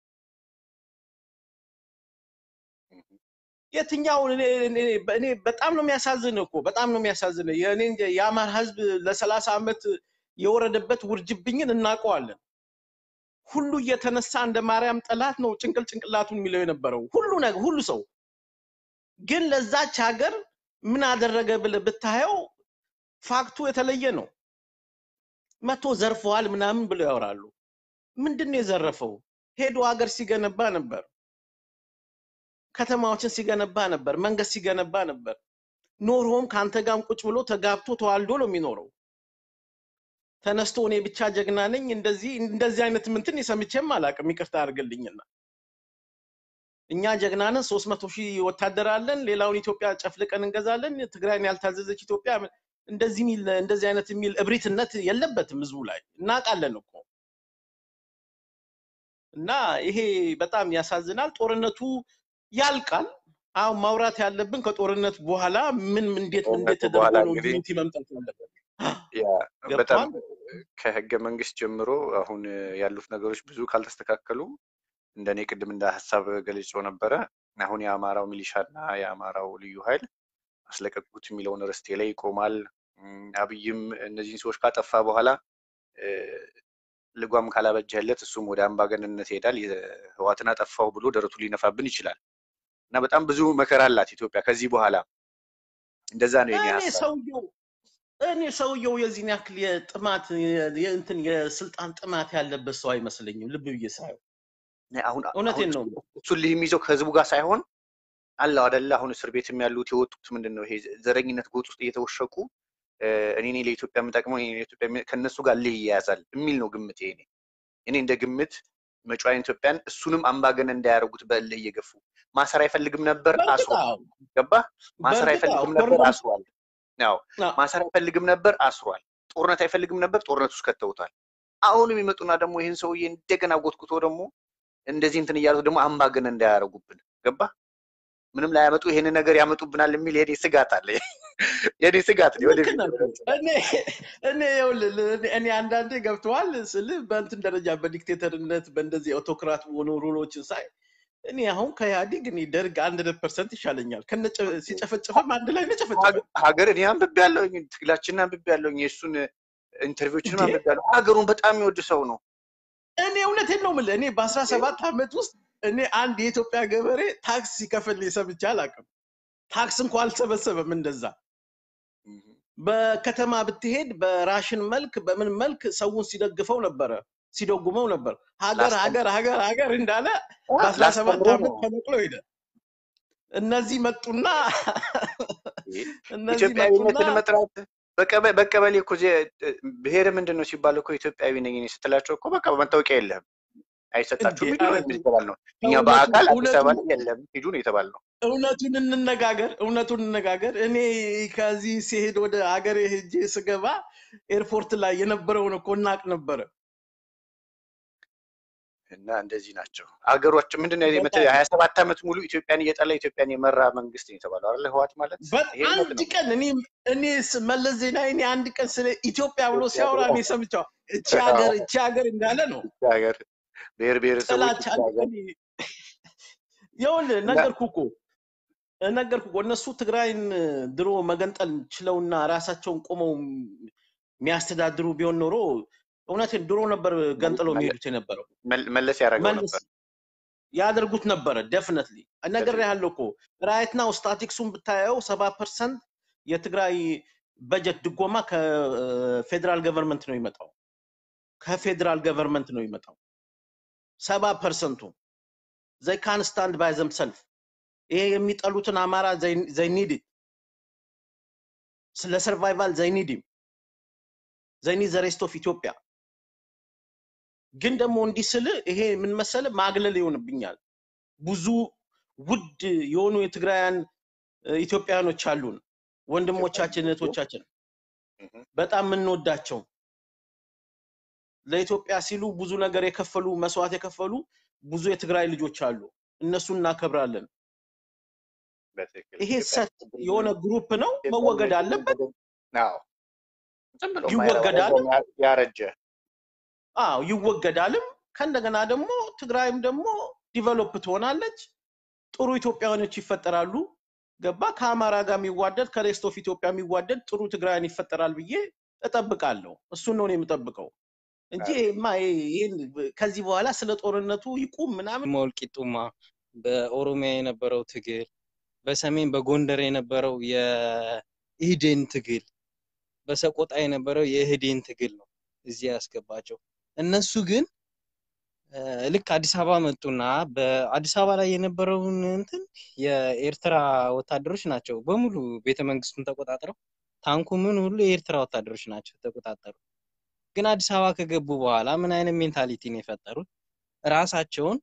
የትኛውን እኔ እኔ- እኔ በጣም ነው የሚያሳዝን እኮ በጣም ነው የሚያሳዝን። የእኔ እንጃ የአማራ ህዝብ ለሰላሳ ዓመት የወረደበት ውርጅብኝን እናውቀዋለን። ሁሉ እየተነሳ እንደ ማርያም ጠላት ነው ጭንቅል ጭንቅላቱን የሚለው የነበረው ሁሉ ነገር ሁሉ ሰው ግን ለዛች ሀገር ምን አደረገ ብለህ ብታየው ፋክቱ የተለየ ነው። መቶ ዘርፈዋል ምናምን ብለው ያወራሉ። ምንድን ነው የዘረፈው? ሄዶ ሀገር ሲገነባ ነበር፣ ከተማዎችን ሲገነባ ነበር፣ መንገድ ሲገነባ ነበር። ኖሮም ከአንተ ጋርም ቁጭ ብሎ ተጋብቶ ተዋልዶ ነው የሚኖረው። ተነስቶ እኔ ብቻ ጀግና ነኝ እንደዚህ እንደዚህ አይነት ምንትን የሰምቼም አላውቅም። ይቅርታ አድርግልኝና እኛ ጀግና ነን፣ ሶስት መቶ ሺህ ወታደር አለን፣ ሌላውን ኢትዮጵያ ጨፍልቀን እንገዛለን፣ ትግራይን ያልታዘዘች ኢትዮጵያ እንደዚህ የሚል እንደዚህ አይነት የሚል እብሪትነት የለበትም ህዝቡ ላይ እናውቃለን እኮ እና ይሄ በጣም ያሳዝናል። ጦርነቱ ያልቃል። አሁን ማውራት ያለብን ከጦርነት በኋላ ምን እንዴት እንዴት ጦርነቱ በኋላ ተደርጎ ነው እንግዲህ ዩኒቲ መምጣት ያለበት ያ በጣም ገብቷል። ከህገ መንግስት ጀምሮ አሁን ያሉት ነገሮች ብዙ ካልተስተካከሉ እንደኔ ቅድም እንደ ሀሳብ ገልጾ ነበረ። አሁን የአማራው ሚሊሻ እና የአማራው ልዩ ኃይል አስለቀቁት የሚለውን ርስቴ ላይ ይቆማል። እም፣ አብይም እነዚህን ሰዎች ካጠፋ በኋላ እ፣ ልጓም ካላበጀህለት እሱም ወደ አምባገነንነት ይሄዳል። ህዋትን አጠፋው ብሎ ደረቱ ሊነፋብን ይችላል እና በጣም ብዙ መከራ አላት ኢትዮጵያ ከዚህ በኋላ። እንደዛ ነው የኔ እኔ ሀሳብ። ሰውየው እኔ ሰውየው የዚህን ያክል የጥማት የ- የእንትን የስልጣን ጥማት ያለበት ሰው አይመስለኝም። ልብ ብዬ ሳየው እኔ አሁን አሁን እውነቴን ነው። እሱ- እሱን ልህ የሚይዘው ከህዝቡ ጋር ሳይሆን አለው አደለ አሁን እስር ቤትም ያሉት የወጡት ምንድን ነው ይሄ ዘረኝነት ጎጥ ውስጥ እየተወሸቁ እ፣ እኔ ነኝ ለኢትዮጵያ የምጠቅመው እኔ ነኝ ለኢትዮጵያ የሚ- ከእነሱ ጋር ልህ ይያያዛል የሚል ነው ግምት። እኔ እኔ እንደ ግምት መጪዋን ኢትዮጵያን እሱንም አምባገነን እንዳያደርጉት በእልህ እየገፉ ማሰር አይፈልግም ነበር በእርግጥ አስሯል። አዎ፣ ገባ ማሰር በእርግጥ አዎ፣ አይፈልግም ነበር ኮርነር አስሯል። ያው አዎ፣ ማሰር አይፈልግም ነበር አስሯል። ጦርነት አይፈልግም ነበር ጦርነት ውስጥ ከተውታል። አሁንም ይመጡና ደግሞ ይህን ሰውዬ እንደገና ጎትኩቶ ደግሞ እንደዚህ እንትን እያሉት ደግሞ አምባገነን እንዳያደርጉብን ገባ ምንም ላያመጡ ይሄንን ነገር ያመጡብናል የሚል የኔ ስጋት አለ። የኔ ስጋት ነው። ልክ ወደፊት ነህ ያለው እኮ። ስጋት እኔ እኔ ይኸውልህ እኔ እኔ አንዳንዴ ገብተዋል ስል በእንትን ደረጃ በዲክቴተርነት በእንደዚህ አውቶክራት በሆኑ ሩሎችን ሳይ እኔ አሁን ከኢህአዴግ እኔ ደርግ አንድ ፐርሰንት ይሻለኛል። ከነ ሲጨፈጨፈም አንድ ላይ ነው ጨፈጨፈ ሀገ- ሀገር እኔ አንብቤ ያለሁኝ ትግላችንን አንብቤ ያለሁኝ የእሱን ኢንተርቪዎችንም እንዴ አንብቤ ያለሁ ሀገሩን በጣም የሚወድ ሰው ነው። እኔ እውነቴን ነው የምልህ። እኔ በአስራ ሰባት ዓመት ውስጥ እኔ አንድ የኢትዮጵያ ገበሬ ታክስ ሲከፍል ሰምቼ አላውቅም። ታክስ እንኳ አልሰበሰበም እንደዛ በከተማ ብትሄድ በራሽን መልክ በምን መልክ ሰውን ሲደግፈው ነበረ ሲደጉመው ነበር። ሀገር ላስተምር ሀገር ሀገር ሀገር እንዳለ በአስራ ሰባት ላስተምሮ ዓመት ነው። ተነቅሎ ሄደ። እነዚህ መጡና ይሄ እነዚህ መጡና ኢትዮጵያዊነትን መጥራት በቀበ- በቀበሌ እኮ ዜ- ብሔር ምንድን ነው ሲባል እኮ ኢትዮጵያዊ ነኝ እኔ ስትላቸው እኮ በቃ መታወቂያ የለህም እንዴ አይሰጣችሁም ሂዱ ኧረ ነው ተው የሚባል ነው። እኛ ተው፣ እውነቱ በአካል አዲስ እውነቱ አበባ ላይ የለም ሂዱ ነው የተባልነው። እውነቱን እንነጋገር፣ እውነቱን እንነጋገር። እኔ ከዚህ ሲሄድ ወደ ሀገሬ ሄጄ ስገባ ኤርፖርት ላይ የነበረውን እኮ እናቅ ነበረ። እና እንደዚህ ናቸው አገሮች። ምንድን ነው በጣም ሀያ ሰባት ዓመት ሙሉ ኢትዮጵያን እየጠላ ኢትዮጵያን የመራ መንግስት ነው የተባለው አይደለ? ህወሓት ማለት ይሄ እውነት በአንድ ነው። ቀን እኔ እኔ ስ- መለስ ዜናዊ እኔ አንድ ቀን ስለ ኢትዮጵያ ብሎ ሲያወራ እኔ ሰምቼው እቺ ሀገር እቺ ሀገር እንዳለ ነው ይቺ ሀገር ብሔር ብሔረሰቦች ጥላቻ ይቺ ሀገር እኔ ይኸውልህ እና ነገርኩህ እኮ ነገርኩህ እኮ እነሱ ትግራይን ድሮ መገንጠል ችለውና ራሳቸውን ቆመው የሚያስተዳድሩ ቢሆን ኖሮ እውነቴን ድሮ ነበር ገንጥለው መለ- የሚሄዱት የነበረው መል- መለስ ያደረገው መልስ ነበር። ያደርጉት ነበረ ደፍነትሊ ነገር Definitely። ያለው እኮ ራይት ናው ስታቲክሱን ብታየው ሰባ ፐርሰንት የትግራይ በጀት ድጎማ ከፌዴራል ገቨርንመንት ነው የሚመጣው ከፌዴራል ገቨርንመንት ነው የሚመጣው ሰባ ፐርሰንቱ ዘይ ካን ስታንድ ባይ ዘምሰልፍ ይሄ የሚጠሉትን አማራ ዘይኒድ ስለ ሰርቫይቫል ዘይኒድ ዘይኒድ ዘ ሬስት ኦፍ ኢትዮጵያ ግን ደግሞ እንዲህ ስል ይሄ ምን መሰለ ማግለል ይሆንብኛል ብዙ ውድ የሆኑ የትግራውያን እ፣ ኢትዮጵያውያኖች አሉን ወንድሞቻችን እህቶቻችን እህ፣ በጣም የምንወዳቸው ለኢትዮጵያ ሲሉ ብዙ ነገር የከፈሉ መስዋዕት የከፈሉ ብዙ የትግራይ ልጆች አሉ እነሱን እናከብራለን በትክክል ይሄ ኢትዮጵያ ሰት የሆነ ግሩፕ ነው ኢትዮጵያ መወገድ ልጆችን አለበት በደንብ አዎ፣ ዝም ብሎ የማይረባ ይወገዳል ለዛውም ያ- ያረጀ አዎ ይወገዳልም ከእንደገና ደግሞ ትግራይም ደግሞ ዲቨሎፕ ትሆናለች ጥሩ ኢትዮጵያውያኖች ይፈጠራሉ ገባ ከአማራ ጋር የሚዋደድ ከሬስት ኦፍ ኢትዮጵያ የሚዋደድ ጥሩ ትግራይን ይፈጠራል ብዬ እጠብቃለሁ እሱን ነው እኔ የምጠብቀው እንጂ አሪፍ። ይሄማ ይሄ- ይሄን ከዚህ በኋላ ስለ ጦርነቱ ይቁም ምናምን ሞልቂጡማ በኦሮሚያ የነበረው ትግል በሰሜን በጎንደር የነበረው የኢህዴን ትግል በሰቆጣ የነበረው የኢህዴን ትግል ነው እዚህ ያስገባቸው። እነሱ ግን እ፣ ልክ አዲስ አበባ መጡና በአዲስ አበባ ላይ የነበረውን እንትን የኤርትራ ወታደሮች ናቸው በሙሉ ቤተ መንግስቱን ተቆጣጥረው ታንኩ ምን ሁሉ የኤርትራ ወታደሮች ናቸው ተቆጣጠሩ። ግን አዲስ አበባ ከገቡ በኋላ ምን አይነት ሜንታሊቲ ነው የፈጠሩት? ራሳቸውን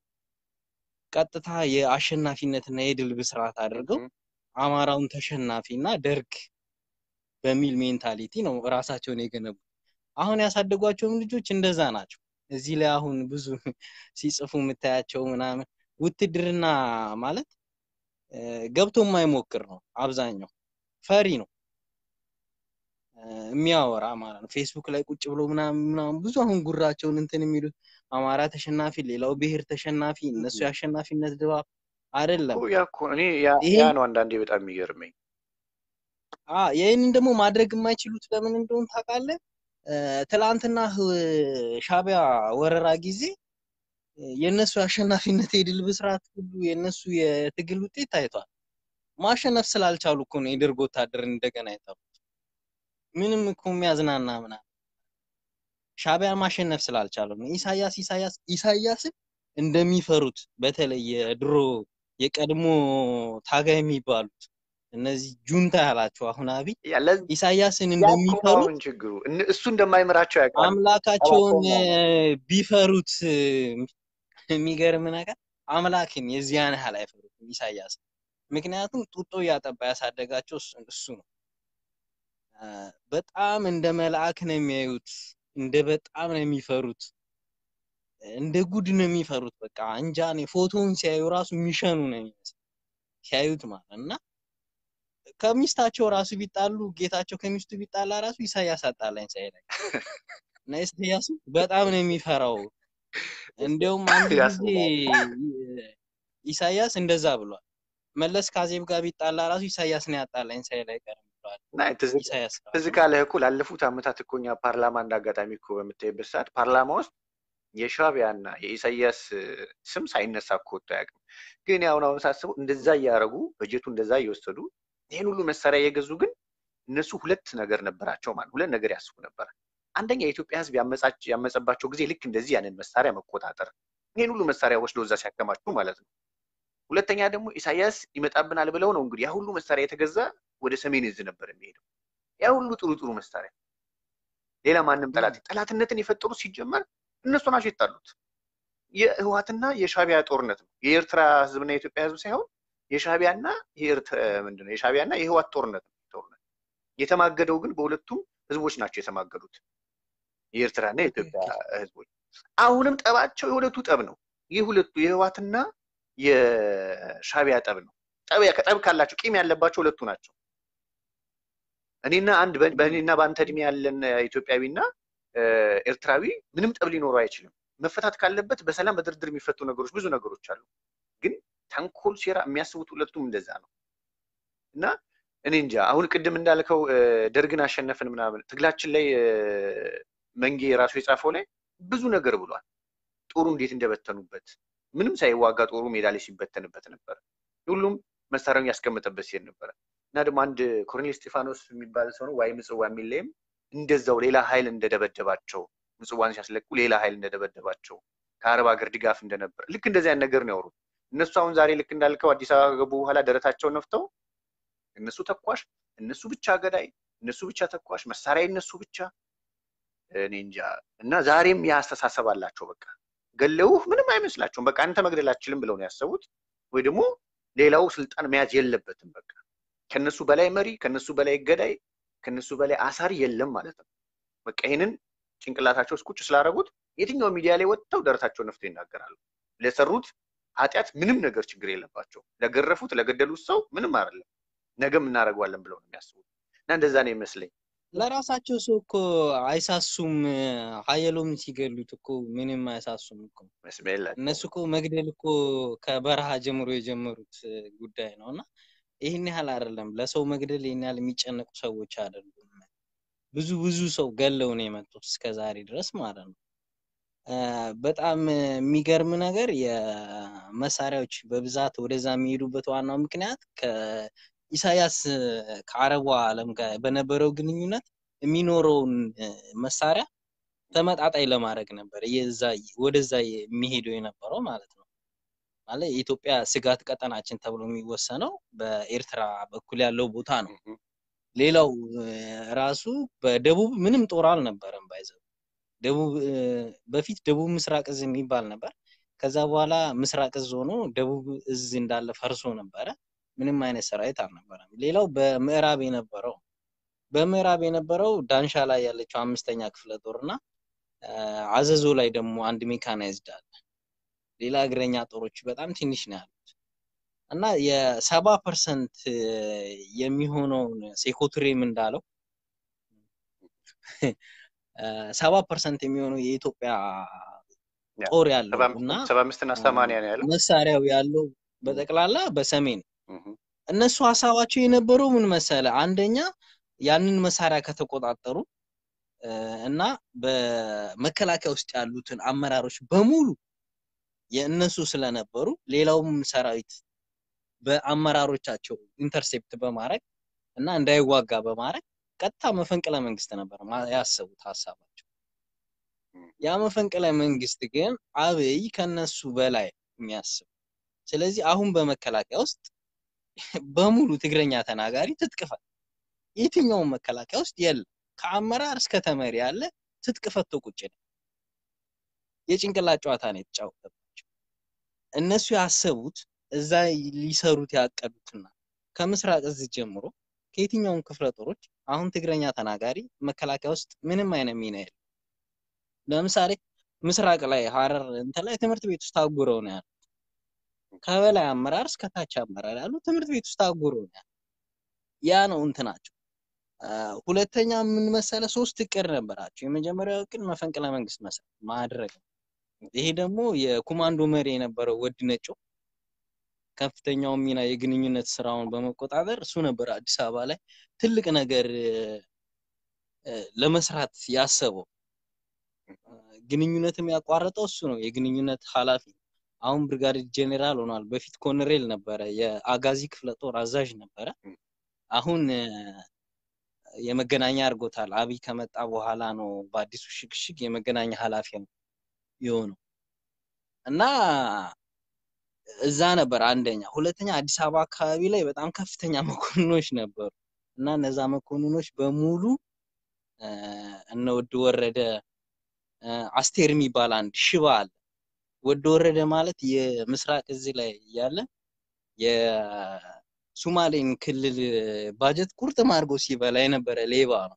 ቀጥታ የአሸናፊነትና የድል ብስራት አድርገው እህ፣ አማራውን ተሸናፊ እና ደርግ በሚል ሜንታሊቲ ነው ራሳቸውን የገነቡ። አሁን ያሳደጓቸውም ልጆች እንደዛ ናቸው። እዚህ ላይ አሁን ብዙ ሲጽፉ የምታያቸው ምናምን ውትድርና ማለት እ፣ ገብቶ የማይሞክር ነው። አብዛኛው ፈሪ ነው እ፣ የሚያወራ ማለት ነው። ፌስቡክ ላይ ቁጭ ብሎ ምናምን ምናምን ብዙ አሁን ጉራቸውን እንትን የሚሉት አማራ ተሸናፊ፣ ሌላው ብሔር ተሸናፊ፣ እነሱ እህ። የአሸናፊነት ድባብ አይደለም። እኮ ያ እኮ እኔ ያ ያ ይሄን ነው አንዳንዴ በጣም የሚገርመኝ። አ ይህንን ደግሞ ማድረግ የማይችሉት ለምን እንደሆነ ታውቃለህ? እ፣ ትላንትና ህ- ሻዕቢያ ወረራ ጊዜ እ፣ የእነሱ የአሸናፊነት የድል ብስራት ሁሉ የእነሱ የትግል ውጤት ታይቷል። ማሸነፍ ስላልቻሉ እኮ ነው የደርግ ወታደር እንደገና የጠሩት። ምንም እኮ የሚያዝናና ምናምን ሻዕቢያን ማሸነፍ ስላልቻሉ ነው። ኢሳያስ ኢሳያስ ኢሳያስን እንደሚፈሩት በተለይ የድሮ የቀድሞ ታጋይ የሚባሉት እነዚህ ጁንታ ያላቸው አሁን አብይ ያ ለዚ- ኢሳያስን ያ እኮ ነው እንደሚፈሩት አሁን ችግሩ። እነ- እሱ እንደማይምራቸው ያውቃሉ። አምላካቸውን ጠላቸው እ፣ ቢፈሩት እ፣ የሚገርም ነገር አምላክን የዚያን ያህል አይፈሩትም ኢሳያስ። ምክንያቱም ጡጦ እያጠባ ያሳደጋቸው እሱ እሱ ነው። እ፣ በጣም እንደ መልአክ ነው የሚያዩት፣ እንደ በጣም ነው የሚፈሩት፣ እንደ ጉድ ነው የሚፈሩት። በቃ እንጃ እኔ ፎቶውን ሲያዩ ራሱ የሚሸኑ ነው የሚመስል ሲያዩት ማለት እና ከሚስታቸው ራሱ ቢጣሉ ጌታቸው ከሚስቱ ቢጣላ ራሱ ኢሳያስ አጣላኝ ሳይለኝ እና ኢሳያስ በጣም ነው የሚፈራው። እንዲያውም አንድ ጊዜ ያስብላል። ኢሳያስ እንደዛ ብሏል። መለስ ከአዜብ ጋር ቢጣላ ራሱ ኢሳያስ ነው ያጣላኝ ሳይል አይቀርም ብሏል። እና ትዝ ኢሳያስ ትዝ ራሱ ካለህ እኮ ላለፉት ዓመታት እኮ እኛ ፓርላማ እንደ አጋጣሚ እኮ በምታይበት ሰዓት ፓርላማ ውስጥ የሻዕቢያና የኢሳያስ እ፣ ስም ሳይነሳ እኮ ወጥቶ አያውቅም። ግን አሁን አሁን ሳስበው እንደዛ እያደረጉ በጀቱ እንደዛ እየወሰዱ ይህን ሁሉ መሳሪያ እየገዙ ግን እነሱ ሁለት ነገር ነበራቸው ማለት ሁለት ነገር ያስቡ ነበር። አንደኛ የኢትዮጵያ ሕዝብ ያመጻች ያመፀባቸው ጊዜ ልክ እንደዚህ ያንን መሳሪያ መቆጣጠር ይህን ሁሉ መሳሪያ ወስዶ እዛ ሲያከማቹ ማለት ነው። ሁለተኛ ደግሞ ኢሳያስ ይመጣብናል ብለው ነው እንግዲህ ያ ሁሉ መሳሪያ የተገዛ ወደ ሰሜን እዝ ነበር የሚሄደው። ያ ሁሉ ጥሩ ጥሩ መሳሪያ ሌላ ማንም ጠላት ጠላትነትን የፈጠሩት ሲጀመር እነሱ ናቸው የጣሉት። የህወሓትና የሻዕቢያ ጦርነት ነው። የኤርትራ ህዝብና የኢትዮጵያ ህዝብ ሳይሆን የሻዕቢያና የኤርትራ ምንድነው የሻዕቢያና የህወሓት ጦርነት ነው። ጦርነት የተማገደው ግን በሁለቱም ህዝቦች ናቸው የተማገዱት የኤርትራና የኢትዮጵያ ህዝቦች። አሁንም ጠባቸው የሁለቱ ጠብ ነው። ይህ ሁለቱ የህወሓትና የሻዕቢያ ጠብ ነው። ጠብ ጠብ ካላቸው ቂም ያለባቸው ሁለቱ ናቸው። እኔና አንድ በ- በእኔና በአንተ እድሜ ያለን ኢትዮጵያዊና ኤርትራዊ ምንም ጠብ ሊኖረው አይችልም። መፈታት ካለበት በሰላም በድርድር የሚፈቱ ነገሮች ብዙ ነገሮች አሉ። ግን ተንኮል፣ ሴራ የሚያስቡት ሁለቱም እንደዛ ነው እና እኔ እንጃ አሁን ቅድም እንዳልከው እ፣ ደርግን አሸነፍን ምናምን ትግላችን ላይ እ፣ መንጌ ራሱ የጻፈው ላይ ብዙ ነገር ብሏል። ጦሩ እንዴት እንደበተኑበት ምንም ሳይዋጋ ጦሩ ሜዳ ላይ ሲበተንበት ነበር። ሁሉም መሳሪያውን ያስቀመጠበት ሲሄድ ነበረ እና ደግሞ አንድ ኮሎኔል እስጢፋኖስ የሚባል ሰው ነው ዋይ ምጽዋ የሚል ላይም እንደዛው ሌላ ኃይል እንደደበደባቸው ምጽዋን ሲያስለቁ ሌላ ኃይል እንደደበደባቸው ከአረብ ሀገር ድጋፍ እንደነበር ልክ እንደዚህ አይነት ነገር ነው ያወሩት። እነሱ አሁን ዛሬ ልክ እንዳልከው አዲስ አበባ ከገቡ በኋላ ደረታቸውን ነፍተው እነሱ ተኳሽ፣ እነሱ ብቻ ገዳይ፣ እነሱ ብቻ ተኳሽ፣ መሳሪያ እነሱ ብቻ እኔ እንጃ። እና ዛሬም ያ አስተሳሰብ አላቸው። በቃ ገለውህ ምንም አይመስላቸውም። በቃ አንተ መግደል አትችልም ብለው ነው ያሰቡት። ወይ ደግሞ ሌላው ስልጣን መያዝ የለበትም። በቃ ከነሱ በላይ መሪ፣ ከነሱ በላይ ገዳይ፣ ከነሱ በላይ አሳሪ የለም ማለት ነው። በቃ ይህንን ጭንቅላታቸው ውስጥ ቁጭ ስላደረጉት የትኛው ሚዲያ ላይ ወጥተው ደረታቸውን ነፍተው ይናገራሉ። ለሰሩት ኃጢአት ምንም ነገር ችግር የለባቸው። ለገረፉት ለገደሉት ሰው ምንም አይደለም። ነገም እናደርገዋለን ብለው ነው የሚያስቡት እና እንደዛ ነው ይመስለኝ። ለራሳቸው ሰው እኮ አይሳሱም። ሀየሎም ሲገሉት እኮ ምንም አይሳሱም እኮ። መስሚያ የላቸውም። እነሱ እኮ መግደል እኮ ከበረሃ ጀምሮ የጀመሩት ጉዳይ ነው እና ይህን ያህል አይደለም። ለሰው መግደል ይህን ያህል የሚጨነቁ ሰዎች አይደሉም። ብዙ ብዙ ሰው ገለው ነው የመጡት እስከ ዛሬ ድረስ ማለት ነው። አ፣ በጣም የሚገርም ነገር የመሳሪያዎች በብዛት ወደዛ የሚሄዱበት ዋናው ምክንያት ከኢሳያስ ከአረቡ ዓለም ጋር በነበረው ግንኙነት የሚኖረውን እ፣ መሳሪያ ተመጣጣኝ ለማድረግ ነበር የዛ ወደዛ የሚሄደው የነበረው ማለት ነው። ማለት የኢትዮጵያ ስጋት ቀጠናችን ተብሎ የሚወሰነው በኤርትራ በኩል ያለው ቦታ ነው። እህ፣ ሌላው እ፣ ራሱ በደቡብ ምንም ጦር አልነበረም ባይዘው ደቡብ እ፣ በፊት ደቡብ ምስራቅ እዝ የሚባል ነበር። ከዛ በኋላ ምስራቅ እዝ ሆኖ ደቡብ እዝ እንዳለ ፈርሶ ነበረ። ምንም አይነት ሰራዊት አልነበረም። ሌላው በምዕራብ የነበረው በምዕራብ የነበረው ዳንሻ ላይ ያለችው አምስተኛ ክፍለ ጦር እና አ፣ አዘዞ ላይ ደግሞ አንድ ሜካናይዝድ አለ። ሌላ እግረኛ ጦሮች በጣም ትንሽ ነው ያሉት እና የሰባ ፐርሰንት የሚሆነውን ሴኮቱሬም እንዳለው ሰባ ፐርሰንት የሚሆነው የኢትዮጵያ ያ ጦር ያለው ሰባ እና አምስት- ሰባ አምስት እና ሰማንያ ነው ያለው። መሳሪያው ያለው በጠቅላላ በሰሜን እህ፣ እነሱ ሀሳባቸው የነበረው ምን መሰለ፣ አንደኛ ያንን መሳሪያ ከተቆጣጠሩ እ፣ እና በመከላከያ ውስጥ ያሉትን አመራሮች በሙሉ የእነሱ ስለነበሩ ሌላውም ሰራዊት በአመራሮቻቸው ኢንተርሴፕት በማድረግ እና እንዳይዋጋ በማድረግ ቀጥታ መፈንቅለ መንግስት ነበር ማ- ያሰቡት ሀሳባቸው። ያ መፈንቅለ መንግስት ግን አብይ ከነሱ በላይ የሚያስብ ስለዚህ አሁን በመከላከያ ውስጥ በሙሉ ትግረኛ ተናጋሪ ትጥቅ ፈታ። የትኛውም መከላከያ ውስጥ የለም። ከአመራር እስከ ተመሪ ያለ ትጥቅ ፈቶ ቁጭ ነው። የጭንቅላት ጨዋታ ነው የተጫወተባቸው። እነሱ ያሰቡት እዛ ሊሰሩት ያቀዱትና ከምስራቅ እዝ ጀምሮ ከየትኛውም ክፍለ ጦሮች አሁን ትግረኛ ተናጋሪ መከላከያ ውስጥ ምንም አይነት ሚና የለም። ለምሳሌ ምስራቅ ላይ ሀረር እንትን ላይ ትምህርት ቤት ውስጥ ታጉረው ነው ያሉት። ከበላይ አመራር እስከ ታች አመራር ያሉ ትምህርት ቤት ውስጥ ታጉረው ነው ያሉት። ያ ነው እንትናቸው። አ፣ ሁለተኛ ምን መሰለ፣ ሶስት እቅድ ነበራቸው። የመጀመሪያው እቅድ መፈንቅለ መንግስት መስራት ማድረግ ነው። ይሄ ደግሞ የኮማንዶ መሪ የነበረው ወዲ ነጮ ከፍተኛውን ሚና የግንኙነት ስራውን በመቆጣጠር እሱ ነበር አዲስ አበባ ላይ ትልቅ ነገር እ፣ ለመስራት ያሰበው። ግንኙነትም ያቋረጠው እሱ ነው። የግንኙነት ኃላፊ አሁን ብርጋዴር ጄኔራል ሆኗል። በፊት ኮሎኔል ነበረ፣ የአጋዚ ክፍለ ጦር አዛዥ ነበረ። አሁን እ፣ የመገናኛ አድርጎታል። አብይ ከመጣ በኋላ ነው በአዲሱ ሽግሽግ የመገናኛ ኃላፊ የሆነው እና እዛ ነበር አንደኛ። ሁለተኛ አዲስ አበባ አካባቢ ላይ በጣም ከፍተኛ መኮንኖች ነበሩ እና እነዛ መኮንኖች በሙሉ እ፣ እነ ወድ ወረደ እ፣ አስቴር የሚባል አንድ ሽባ አለ። ወድ ወረደ ማለት የምስራቅ እዚህ ላይ ያለ የሱማሌን ክልል ባጀት ቁርጥም አድርጎ ሲበላ የነበረ ሌባ ነው።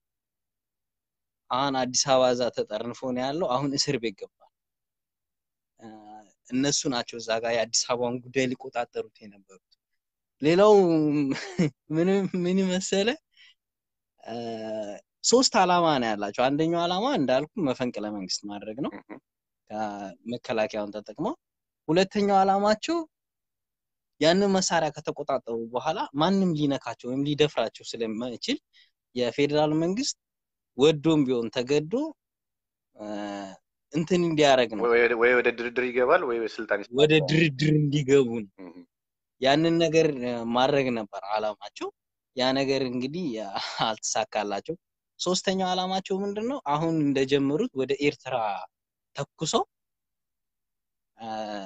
አሁን አዲስ አበባ እዛ ተጠርንፎ ነው ያለው። አሁን እስር ቤት ገብቷል። እ፣ እነሱ ናቸው እዛ ጋር የአዲስ አበባን ጉዳይ ሊቆጣጠሩት የነበሩት። ሌላው ምንም ምን መሰለ እ፣ ሶስት ዓላማ ነው ያላቸው። አንደኛው ዓላማ እንዳልኩ መፈንቅለ መንግስት ማድረግ ነው እህ፣ መከላከያውን ተጠቅመው። ሁለተኛው ዓላማቸው ያንን መሳሪያ ከተቆጣጠሩ በኋላ ማንም ሊነካቸው ወይም ሊደፍራቸው ስለማይችል የፌዴራል መንግስት ወዶም ቢሆን ተገዶ እ፣ እንትን እንዲያደርግ ነው ወይ ወደ- ወይ ወደ ድርድር ይገባል ወይ ስልጣን ወደ ይሰጣል። ድርድር እንዲገቡ ነው። እህ፣ ያንን ነገር እ፣ ማድረግ ነበር ዓላማቸው። ያ ነገር እንግዲህ አልተሳካላቸው። ሶስተኛው ዓላማቸው ምንድን ነው? አሁን እንደጀመሩት ወደ ኤርትራ ተኩሰው እ፣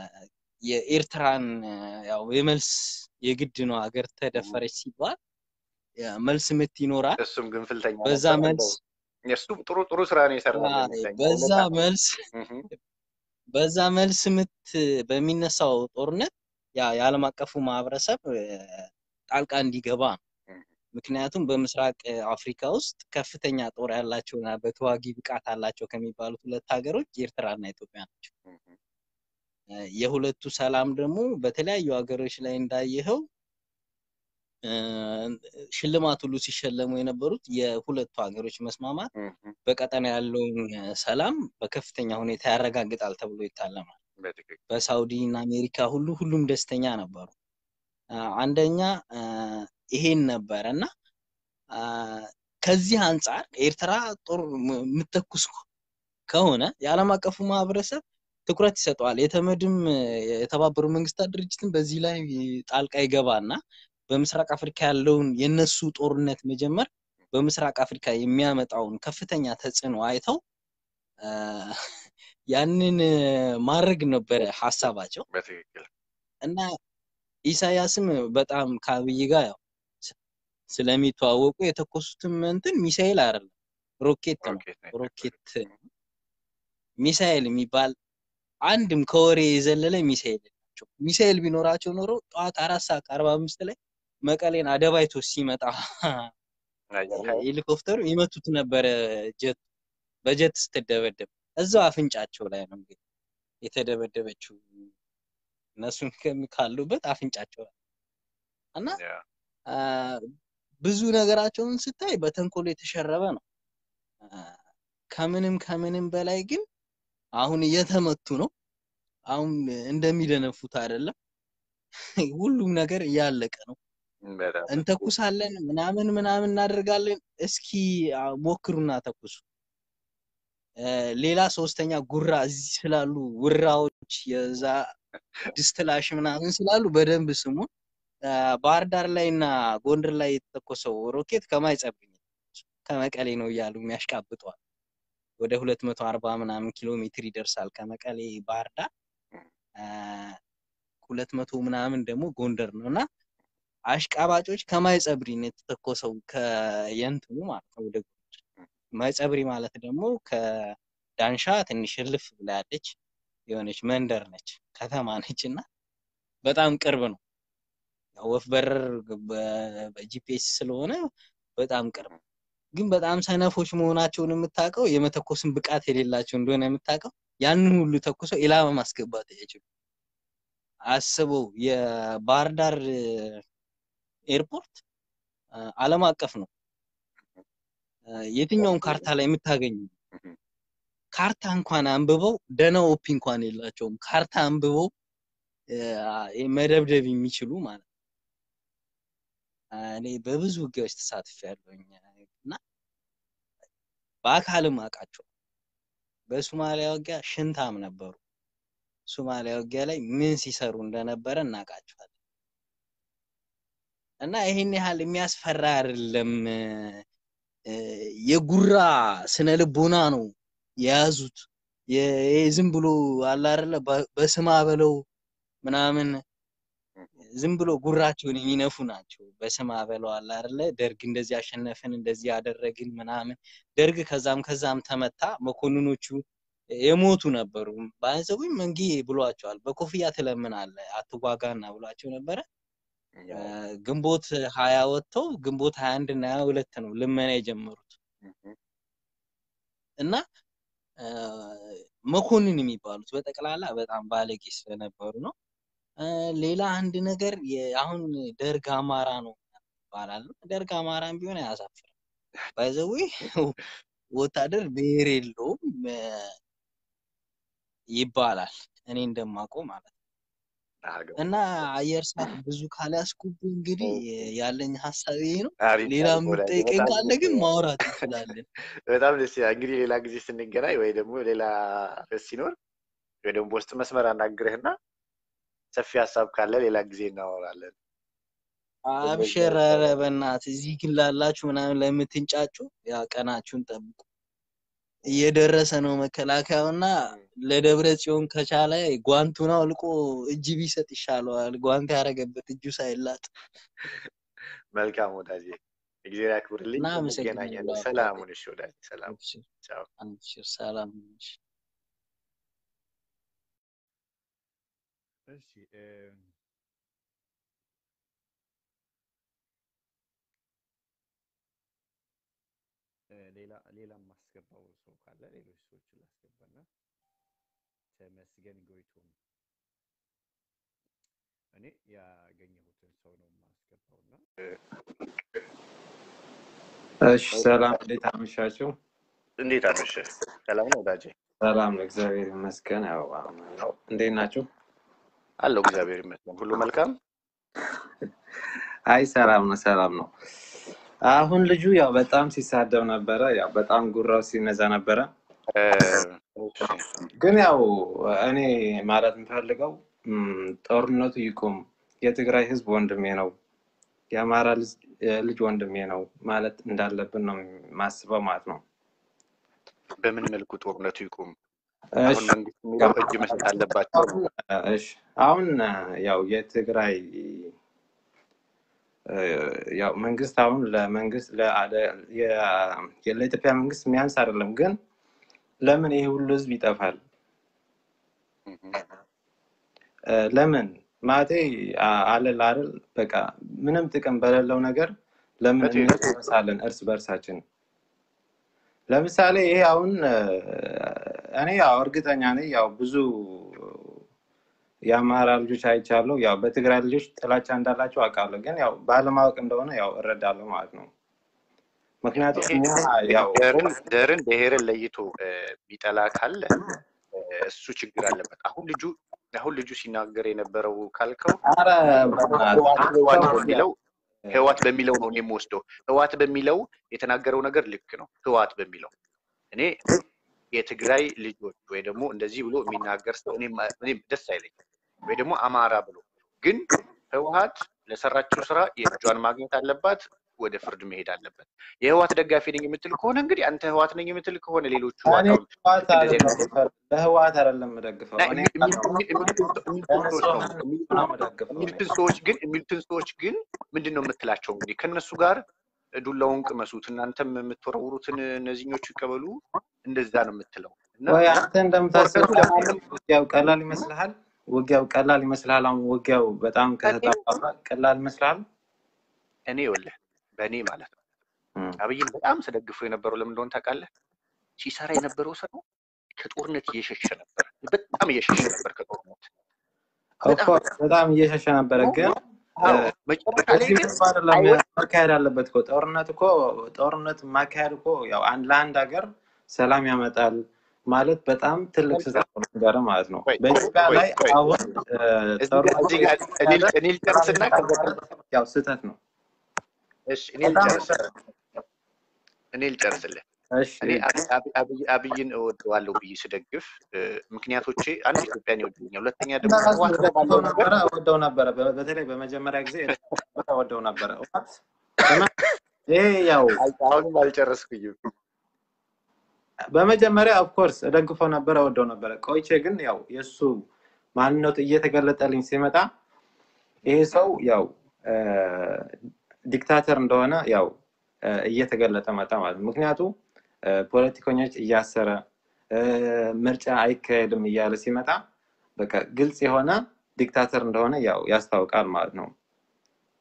የኤርትራን እ፣ ያው የመልስ የግድ ነው ሀገር ተደፈረች ሲባል ያ መልስ ምት ይኖራል። እሱም ግንፍልተኛ በዛ ነበር። መልስ እንደው እሱም ጥሩ ጥሩ ስራ ነው የሰራው አ፣ እንደሚመስለኝ። በዛ ከሁለት ዓመት መልስ እህ፣ በዛ መልስ ምት በሚነሳው ጦርነት ያ የዓለም አቀፉ ማህበረሰብ እ፣ ጣልቃ እንዲገባ ነው። እህ፣ ምክንያቱም በምስራቅ እ፣ አፍሪካ ውስጥ ከፍተኛ ጦር ያላቸውና በተዋጊ ብቃት አላቸው ከሚባሉት ሁለት ሀገሮች ኤርትራና ኢትዮጵያ ናቸው። እህ፣ እ፣ የሁለቱ ሰላም ደግሞ በተለያዩ ሀገሮች ላይ እንዳየኸው እ፣ ሽልማት ሁሉ ሲሸለሙ የነበሩት የሁለቱ ሀገሮች መስማማት እህ፣ በቀጠና ያለውን እ፣ ሰላም በከፍተኛ ሁኔታ ያረጋግጣል ተብሎ ይታለማል። በትክክል በሳውዲ እና አሜሪካ ሁሉ ሁሉም ደስተኛ ነበሩ። አ፣ አንደኛ አ፣ ይሄን ነበረ እና አ፣ ከዚህ አንጻር ኤርትራ ጦር ም- የምትተኩስ ከሆነ የዓለም አቀፉ ማህበረሰብ ትኩረት ይሰጠዋል። የተመድም እ፣ የተባበሩ መንግስታት ድርጅትም በዚህ ላይ ጣልቃ ይገባና በምስራቅ አፍሪካ ያለውን የነሱ ጦርነት መጀመር በምስራቅ አፍሪካ የሚያመጣውን ከፍተኛ ተጽዕኖ አይተው አ፣ ያንን እ፣ ማድረግ ነበረ ሀሳባቸው በትክክል እና ኢሳያስም በጣም ከአብይ ጋር ያው ስ- ስለሚተዋወቁ የተኮሱትም እንትን ሚሳኤል አይደለም ሮኬት ነው። ሮኬት ነው ሮኬት የተኮሱት። ሚሳኤል የሚባል አንድም ከወሬ የዘለለ ሚሳኤል የላቸው። ሚሳኤል ቢኖራቸው ኖሮ ጠዋት አራት ሰዓት ከአርባ አምስት ላይ መቀሌን አደባይቶ ሲመጣ አየኸው? ሄሊኮፕተሩ ይመቱት ነበረ። ጀት በጀት ስትደበደብ እዛው አፍንጫቸው ላይ ነው እንግዲህ የተደበደበችው እነሱን ከሚ- ካሉበት አፍንጫቸው ላይ እና ያ፣ አ፣ ብዙ ነገራቸውን ስታይ በተንኮል የተሸረበ ነው። አ፣ ከምንም ከምንም በላይ ግን አሁን እየተመቱ ነው። አሁን እንደሚደነፉት አይደለም። ሁሉም ነገር እያለቀ ነው። በጣም እንተኩሳለን ምናምን ምናምን እናደርጋለን። እስኪ አ፣ ሞክሩና ተኩሱ። አ፣ ሌላ ሶስተኛ ጉራ እዚህ ስላሉ ውራዎች የዛ ድስትላሽ ምናምን ስላሉ በደንብ ስሙ። አ፣ ባህር ዳር ላይ እና ጎንደር ላይ የተተኮሰው ሮኬት ከማይጸብኝ ከመቀሌ ነው እያሉ የሚያሽቃብጠዋል። ወደ ሁለት መቶ አርባ ምናምን ኪሎ ሜትር ይደርሳል ከመቀሌ ባህር ዳር ሁለት መቶ ምናምን ደግሞ ጎንደር ነው እና አሽቃባጮች ከማይጸብሪ ነው የተተኮሰው ከየንትኑ ማለት ነው ወደ ጎንደር። ማይጸብሪ ማለት ደግሞ ከዳንሻ ትንሽ እልፍ ብላ ያለች የሆነች መንደር ነች፣ ከተማ ነች እና በጣም ቅርብ ነው። ያው ወፍ በረር በ- በጂፒኤስ ስለሆነ በጣም ቅርብ ነው። ግን በጣም ሰነፎች መሆናቸውን የምታውቀው የመተኮስን ብቃት የሌላቸው እንደሆነ የምታውቀው ያንን ሁሉ ተኩሰው ኢላማ ማስገባት አይችሉም። አስበው የባህር ዳር ኤርፖርት አ፣ ዓለም አቀፍ ነው። አ፣ የትኛውን ካርታ ላይ የምታገኙ ካርታ እንኳን አንብበው ደህና ኦፒ እንኳን የላቸውም። ካርታ አንብበው አ፣ መደብደብ የሚችሉ ማለት ነው። አ፣ እኔ በብዙ ውጊያዎች ተሳትፌያለሁኝ እና በአካልም አውቃቸው። በሶማሊያ ውጊያ ሽንታም ነበሩ። ሶማሊያ ውጊያ ላይ ምን ሲሰሩ እንደነበረ እናውቃቸዋለን። እና ይሄን ያህል የሚያስፈራ አይደለም። እ፣ የጉራ ስነ ልቦና ነው የያዙት። የ- ይሄ ዝም ብሎ አለ አይደለ በ- በስማ በለው ምናምን ዝም ብሎ ጉራቸውን የሚነፉ ናቸው። በስማ በለው አለ አይደለ ደርግ እንደዚህ አሸነፍን እንደዚህ ያደረግን ምናምን ደርግ ከዛም ከዛም ተመታ። መኮንኖቹ የሞቱ ነበሩ። ባይዘቡኝ መንጌ ብሏቸዋል። በኮፍያ ትለምናለህ አትዋጋና ብሏቸው ነበረ። እ፣ ግንቦት ሀያ ወጥተው ግንቦት ሀያ አንድ እና ሀያ ሁለት ነው ልመና የጀመሩት እና እ፣ መኮንን የሚባሉት በጠቅላላ በጣም ባለጌ ስለነበሩ ነው። እ፣ ሌላ አንድ ነገር የ- አሁን ደርግ አማራ ነው ይባላል። ደርግ አማራም ቢሆን አያሳፍርም። ባይዘዌ ወታደር ብሔር የለውም እ፣ ይባላል እኔ እንደማውቀው ማለት ነው። እና አየር ሰዓት ብዙ ካላስኩብ እንግዲህ ያለኝ ሀሳብ ይሄ ነው። አሪፍ ሌላ አሪፍ ወዳጄ፣ የምትጠይቀኝ በጣም ካለ ደስ ግን ይላል። ማውራት እንችላለን። በጣም ደስ ይላል። እንግዲህ ሌላ ጊዜ ስንገናኝ ወይ ደግሞ ሌላ ርዕስ ሲኖር ወይ ደግሞ በውስጥ መስመር አናግርህና ሰፊ ሀሳብ ካለ ሌላ ጊዜ እናወራለን። አብሽር፣ ኧረ በእናትህ እዚህ ግን ላላችሁ ምናምን ለምትንጫጩ ያ ቀናችሁን ጠብቁ። እየደረሰ ነው መከላከያውና ለደብረ ጽዮን ከቻለ ጓንቱን አውልቆ እጅ ቢሰጥ ይሻለዋል። ጓንት ያደረገበት እጁ ሳይላጥ መልካም ወዳጄ፣ እግዚአብሔር ያክብርልኝ። እና አመሰግናለሁ እንገናኛለን። አባቴ። ሰላም ሁን። እሺ ወዳጄ፣ ሰላም አብሽር፣ ቻው። አብሽር፣ ሰላም ነሽ። እሺ እም፣ እ፣ ሌላ ሌላ የማስገባው ሰው ካለ ሌሎች ሰዎችን ላስገባና ተመስገን ጎይቶም እኔ ያገኘሁትን ሰው ነው የማስገባው እና እሺ ሰላም፣ እንዴት አመሻችሁ? እንዴት አመሸህ? ሰላም ነው ወዳጄ? ሰላም ነው፣ እግዚአብሔር ይመስገን። ያው አሁን ያው እንዴት ናችሁ? አለው እግዚአብሔር ይመስገን፣ ሁሉ መልካም። አይ ሰላም ነው፣ ሰላም ነው። አሁን ልጁ ያው በጣም ሲሳደብ ነበረ፣ ያው በጣም ጉራው ሲነዛ ነበረ። እ፣ እሺ፣ ግን ያው እኔ ማለት የምፈልገው ም፣ ጦርነቱ ይቁም፣ የትግራይ ህዝብ ወንድሜ ነው፣ የአማራ ልጅ ልጅ ወንድሜ ነው ማለት እንዳለብን ነው የማስበው ማለት ነው። በምን መልኩ ጦርነቱ ይቁም? እሺ አሁን መንግስት የሚለው እጅ መስጠት አለባቸው አሁን ነው። እሺ አሁን ያው የትግራይ እ፣ ያው መንግስት አሁን ለመንግስት ለአደ- የ- ለኢትዮጵያ መንግስት የሚያንስ አይደለም። ግን ለምን ይሄ ሁሉ ህዝብ ይጠፋል? እህ፣ እ፣ ለምን ማለቴ አ- አለ አይደል በቃ ምንም ጥቅም በሌለው ነገር ለምን በትክክል እንረሳለን እርስ በርሳችን? ለምሳሌ ይሄ አሁን እ፣ እኔ ያው እርግጠኛ ነኝ ያው ብዙ የአማራ ልጆች አይቻለሁ። ያው በትግራይ ልጆች ጥላቻ እንዳላቸው አውቃለሁ። ግን ያው ባለማወቅ እንደሆነ ያው እረዳለሁ ማለት ነው። ምክንያቱም ይሄ እኛ ያው ዘርን ዘርን ብሔርን ለይቶ እ፣ ቢጠላ ካለ እ፣ እሱ ችግር አለበት። አሁን ልጁ አሁን ልጁ ሲናገር የነበረው ካልከው አረ በእናትህ ህዋት አንተ ህዋት ሰው በሚለው ህዋት በሚለው ነው እኔ የምወስደው። ህዋት በሚለው የተናገረው ነገር ልክ ነው። ህዋት በሚለው እኔ የትግራይ ልጆች ወይ ደግሞ እንደዚህ ብሎ የሚናገር ሰው እኔም እኔም ደስ አይለኝም። ወይ ደግሞ አማራ ብሎ ግን ህወሀት ለሰራችው ስራ የእጇን ማግኘት አለባት፣ ወደ ፍርድ መሄድ አለበት። የህወሀት ደጋፊ ነኝ የምትል ከሆነ እንግዲህ አንተ ህወሀት ነኝ የምትል ከሆነ ሌሎቹ እኔ አሁን ህወሓት ልክ እንደዚህ አይደለም አይነት የምደግፈው፣ ለህወሓት አይደለም የምደግፈው። እና እኔ የሚል- የሚል- የሚሉትን ሰው- የሚሉትን ሰዎች ነው ለንጹሐን የሚሉትን ነው የምደግፈው እኔ። የሚሉትን ሰዎች ግን የሚሉትን ሰዎች ግን ምንድን ነው የምትላቸው? እንግዲህ ከእነሱ ጋር ዱላውን ቅመሱት፣ እናንተም የምትወረውሩትን እነዚህኞቹ ይቀበሉ፣ እንደዛ ነው የምትለው እና ወይ አንተ እንደምታስበው ጦርነቱ ለማንም ውጊያው ቀላል ይመስልሃል? ውጊያው ቀላል ይመስልሃል? አሁን ውጊያው በጣም እኔ ከተጣፋ ቀላል ይመስልሃል? እኔ ይኸውልህ በእኔ ማለት ነው እም። አብይን በጣም ስደግፈው የነበረው ለምን እንደሆነ ታውቃለህ? ሲሰራ የነበረው ስራ ከጦርነት እየሸሸ ነበር። በጣም እየሸሸ ነበር ከጦርነት በጣም ኦፍኮርስ በጣም እየሸሸ ነበረ፣ ግን እ፣ አዎ መጨረሻ ላይ በዚህ ግን መልኩ አይደለም አይወ መካሄድ አለበት እኮ ጦርነት እኮ ጦርነት ማካሄድ እኮ ያው አንድ ለአንድ ሀገር ሰላም ያመጣል ማለት በጣም ትልቅ ስህተት ነው ነገር ማለት ነው። ቆይ በኢትዮጵያ ቆይ ላይ ቆይ አሁን እ፣ እዚህ ጋር ጦርነቱ እዚህ ጋር እኔ እየተካሄደ እኔ ልጨርስና ሰላም ከዛ ያመጣል ማለት ያው ስህተት ነው። እሺ እኔ በጣም ልጨርስልህ እኔ ልጨርስልህ እሺ እኔ አብ- አብ- አብይ አብይን እወደዋለሁ ብዬ ስደግፍ እ፣ ምክንያቶቼ አንድ ኢትዮጵያን ይወደኛል፣ ሁለተኛ ደግሞ እንደራሱ ህወሓት ላይ እወደው ባለው ነገር ነበረ እወደው ነበረ። በ- በተለይ በመጀመሪያ ጊዜ እወደው ነበረ። እውነት በመ- ይሄ ያው አይ- አሁንም አልጨረስኩኝም። በመጀመሪያ ኦፍኮርስ እደግፈው ነበረ እወደው ነበረ። ቆይቼ ግን ያው የእሱ ማንነቱ እየተገለጠልኝ ሲመጣ ይሄ ሰው ያው እ፣ ዲክታተር እንደሆነ ያው እ፣ እየተገለጠ መጣ ማለት ነው። ምክንያቱ እ፣ ፖለቲከኞች እያሰረ እ፣ ምርጫ አይካሄድም እያለ ሲመጣ በቃ ግልጽ የሆነ ዲክታተር እንደሆነ ያው ያስታውቃል ማለት ነው።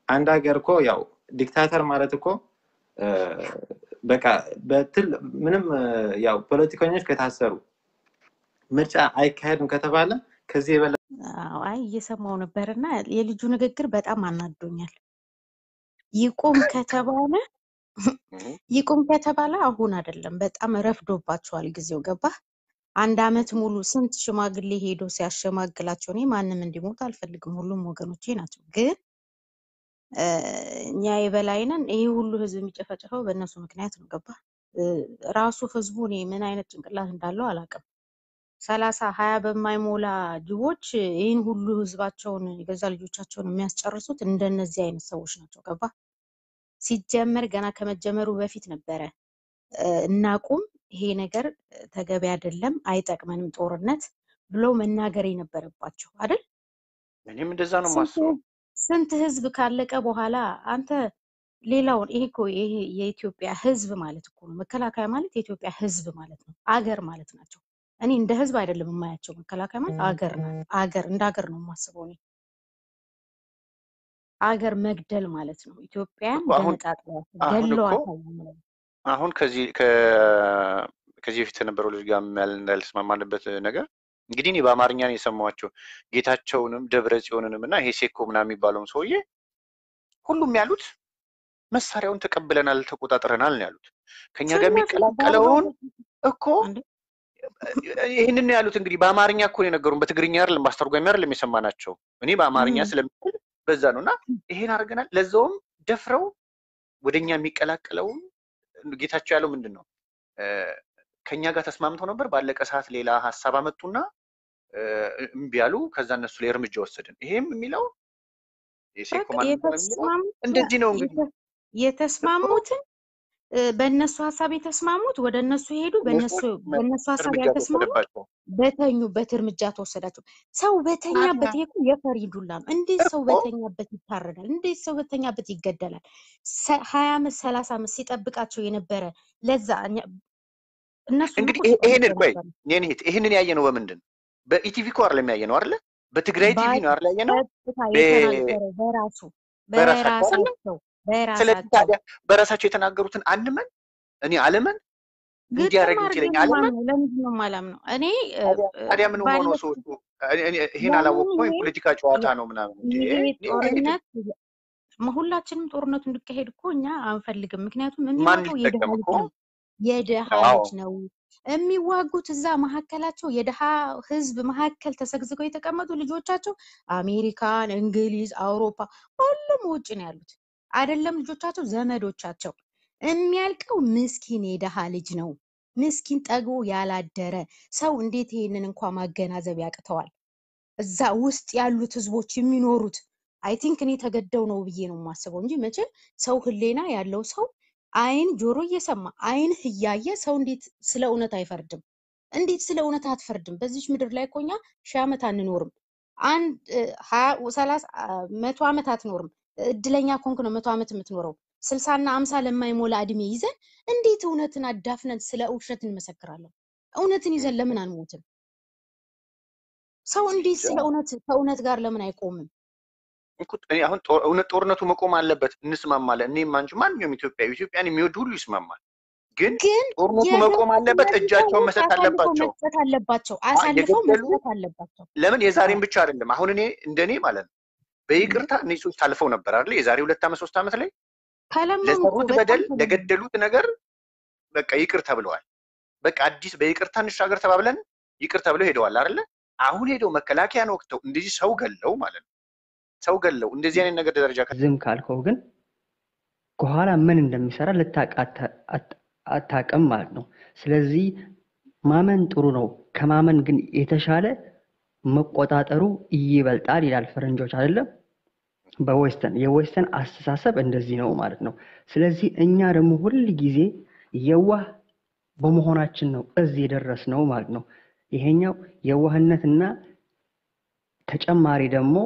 አንድ ሀገር እኮ ያው ዲክታተር ማለት እኮ እ፣ በቃ በትል ምንም እ፣ ያው ፖለቲከኞች ከታሰሩ ምርጫ አይካሄድም ከተባለ ከዚህ የበለጠ አዎ፣ አይ እየሰማው ነበር እና የልጁ ንግግር በጣም አናዶኛል። ይቁም ከተባለ እህ፣ ይቁም ከተባለ አሁን አይደለም፣ በጣም ረፍዶባቸዋል ጊዜው። ገባህ? አንድ አመት ሙሉ ስንት ሽማግሌ ሄዶ ሲያሸማግላቸው፣ እኔ ማንም እንዲሞት አልፈልግም፣ ሁሉም ወገኖቼ ናቸው። ግን እ፣ እኛ የበላይ ነን። ይሄ ሁሉ ህዝብ የሚጨፈጨፈው በእነሱ ምክንያት ነው። ገባህ? እ፣ ራሱ ህዝቡ እኔ ምን አይነት ጭንቅላት እንዳለው አላውቅም። ሰላሳ ሀያ በማይሞላ ጅቦች ይህን ሁሉ ህዝባቸውን የገዛ ልጆቻቸውን የሚያስጨርሱት እንደነዚህ አይነት ሰዎች ናቸው። ገባህ? ሲጀመር ገና ከመጀመሩ በፊት ነበረ እ፣ እናቁም፣ ይሄ ነገር እ፣ ተገቢ አይደለም፣ አይጠቅመንም ጦርነት ብለው መናገር የነበረባቸው አይደል? እኔም እንደዛ ነው ስንት የማስበው። ስንት ህዝብ ካለቀ በኋላ አንተ ሌላውን ይሄ እኮ ይሄ የኢትዮጵያ ህዝብ ማለት እኮ ነው። መከላከያ ማለት የኢትዮጵያ ህዝብ ማለት ነው። አገር ማለት ናቸው። እኔ እንደ ህዝብ አይደለም የማያቸው። መከላከያ ማለት አገር ናት። አገር እንደ አገር ነው የማስበው እኔ። አገር መግደል ማለት ነው። ኢትዮጵያን እኮ አሁን ገነጣጥለዋት አሁን እኮ ገለዋታል ነው የምለው። አሁን ከዚህ ከ- ከዚህ በፊት የነበረው ልጅ ጋር ያል- እንዳልስማማንበት ነገር እንግዲህ እኔ በአማርኛ ነው የሰማኋቸው ጌታቸውንም ደብረ ጽዮንንም እና ይሄ ሴኮ ምናምን የሚባለውን ሰውዬ ሁሉም ያሉት መሳሪያውን ተቀብለናል፣ ተቆጣጥረናል ነው ያሉት። ከኛ ጋር ስነሱ በአርባ የሚቀላቀለውን እኮ እንዴ ይህንን ነው ያሉት። እንግዲህ በአማርኛ እኮ ነው የነገሩን፣ በትግርኛ አይደለም፣ በአስተርጓሚ አይደለም የሰማናቸው። እኔ በአማርኛ እም፣ ስለምችል በዛ ነው እና ይሄን አድርገናል። ለዛውም ደፍረው ወደኛ የሚቀላቀለውን ጌታቸው ያለው ምንድን ነው እ፣ ከኛ ጋር ተስማምተው ነበር። ባለቀ ሰዓት ሌላ ሀሳብ አመጡና እ፣ እምቢ ያሉ። ከዛ እነሱ ላይ እርምጃ ወሰድን። ይሄም የሚለው የሴኮ በቃ ማን ነው የሚለው የተስማሙት እንደዚህ ነው እንግዲህ የተ- የተስማሙትን እ፣ በእነሱ ሀሳብ የተስማሙት ወደ እነሱ ሄዱ። እነሱ በእነሱ በእነሱ ሀሳብ እርምጃ ያልተስማሙ ተወሰደባቸው በተኙበት እርምጃ ተወሰዳቸው። ሰው በተኛበት ይሄ እኮ የፈሪ ዱላ ነው። እንዴት ሰው እኮ በተኛበት ይታረዳል? እንዴት ሰው በተኛበት ይገደላል? ሰ- ሀያ አመት ሰላሳ አመት ሲጠብቃቸው የነበረ ለዛ እኛ- እነሱም እንግዲህ እኮ ይሄ- ሲጠብቁ ይሄንን ቆይ ነበር። የኔ እህት ይሄንን ያየ ነው በምንድን ነው? በኢቲቪ እኮ አይደለም ያየ ነው አይደለ? በትግራይ ቲቪ ነው አይደል ያየ ነው? በቀጥታ የተናገረው በራሱ በራሳቸው አይደለ? በራሳቸው ስለዚህ በራሳቸው ታዲያ በራሳቸው የተናገሩትን አንመን እኔ አለመን ግጥም እንዲያደርግ አድርጌ ይችለኝ ነው አለመን የማምነው። ለምንድን ነው የማላምነው? እኔ እ፣ ታዲያ እ፣ ታዲያ ምን ሆኖ ባለፉት ሰዎቹ እኔ- እኔ ይሄን ለምን አላወቅኩም ይሄ የፖለቲካ ጨዋታ ነው ምናምን እንዴ ይሄ እኔ አይሄድም። ጦርነት ም- ሁላችንም ጦርነቱ እንዲካሄድ እኮ እኛ አንፈልግም። ምክንያቱም ማን የሚሞተው የድሃ ሊጠቀም ልጅ እኮ ነው፣ የድሃ አዎ ልጅ ነው የሚዋጉት። እዛ መካከላቸው የድሃ ህዝብ መካከል ተሰግዝገው የተቀመጡ ልጆቻቸው አሜሪካን፣ እንግሊዝ፣ አውሮፓ ሁሉም ውጭ ነው ያሉት። አይደለም ልጆቻቸው፣ ዘመዶቻቸው። የሚያልቀው ምስኪን የድሃ ልጅ ነው። ምስኪን ጠግቦ ያላደረ ሰው እንዴት ይሄንን እንኳ ማገናዘብ ያቅተዋል? እዛ ውስጥ ያሉት ህዝቦች የሚኖሩት አይ ቲንክ እኔ ተገደው ነው ብዬ ነው የማስበው እንጂ መቼም ሰው ህሌና ያለው ሰው አይን ጆሮ እየሰማ አይንህ እያየ ሰው እንዴት ስለ እውነት አይፈርድም? እንዴት ስለ እውነት አትፈርድም? በዚች ምድር ላይ እኮ እኛ ሺህ ዓመት አንኖርም። አንድ እ፣ ሀያ ሰላሳ አ፣ መቶ ዓመት አትኖርም። እድለኛ ኮንክ ነው መቶ ዓመት የምትኖረው። ስልሳና አምሳ ለማይሞላ እድሜ ይዘን እንዴት እውነትን አዳፍነን ስለ ውሸት እንመሰክራለን? እውነትን ይዘን ለምን አንሞትም? ሰው እንዴት እንጃ ስለ እውነት ከእውነት ጋር ለምን አይቆምም? እኮ እኔ አሁን ጦር- እውነት ጦርነቱ መቆም አለበት እንስማማለን። እኔም አንቺ ማንኛውም ኢትዮጵያዊ ኢትዮጵያን የሚወድ ሁሉ ይስማማል። ግን ግን ጦርነቱ የገቡ መቆም አለበት፣ እነዚህ እጃቸውን ሰዎች መስጠት አሳልፈው አለባቸው። መስጠት አለባቸው። አ- አሳልፈው የገደሉ መስጠት አለባቸው። ለምን አዎ የዛሬም ብቻ አይደለም። አሁን እኔ እንደኔ ማለት ነው እንዴ በይቅርታ እነዚህ ሰዎች ታልፈው ነበር አይደለ? የዛሬ ሁለት ዓመት ሶስት ዓመት ላይ ተለመኑ እኮ ለሰሩት በጣም በደል ተለመኑ። ለገደሉት ነገር በቃ ይቅር ተብለዋል። በቃ አዲስ በይቅርታ እንሻገር ተባብለን ይቅር ተብለው ሄደዋል አይደለ? አሁን ሄደው መከላከያን ወቅተው እንደዚህ ሰው ገለው ማለት ነው ሰው ገለው እንደዚህ አይነት ነገር ደረጃ ከ- ዝም ካልከው ግን ከኋላ ምን እንደሚሰራ ልታውቅ አታ- አት- አታውቅም ማለት ነው። ስለዚህ ማመን ጥሩ ነው። ከማመን ግን የተሻለ መቆጣጠሩ ይበልጣል ይላል ፈረንጆች አይደለም። በዌስተርን የዌስተርን አስተሳሰብ እንደዚህ ነው ማለት ነው። ስለዚህ እኛ ደግሞ ሁል ጊዜ የዋህ በመሆናችን ነው እዚህ የደረስነው ማለት ነው። ይሄኛው የዋህነትና ተጨማሪ ደግሞ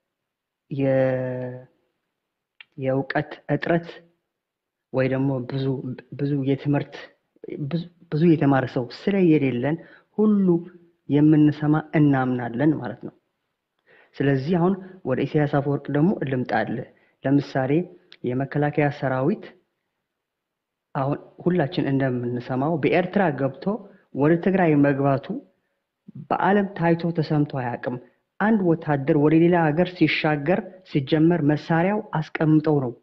የ- የእውቀት እጥረት ወይ ደግሞ ብዙ ብዙ የትምህርት ብዙ ብዙ የተማረ ሰው ስለየሌለን ሁሉ የምንሰማ እናምናለን ማለት ነው። ስለዚህ አሁን ወደ ኢሳያስ አፈወርቅ ደግሞ ልምጣልህ። ለምሳሌ የመከላከያ ሰራዊት አሁን ሁላችን እንደምንሰማው በኤርትራ ገብቶ ወደ ትግራይ መግባቱ በዓለም ታይቶ ተሰምቶ አያውቅም። አንድ ወታደር ወደ ሌላ ሀገር ሲሻገር ሲጀመር መሳሪያው አስቀምጠው ነው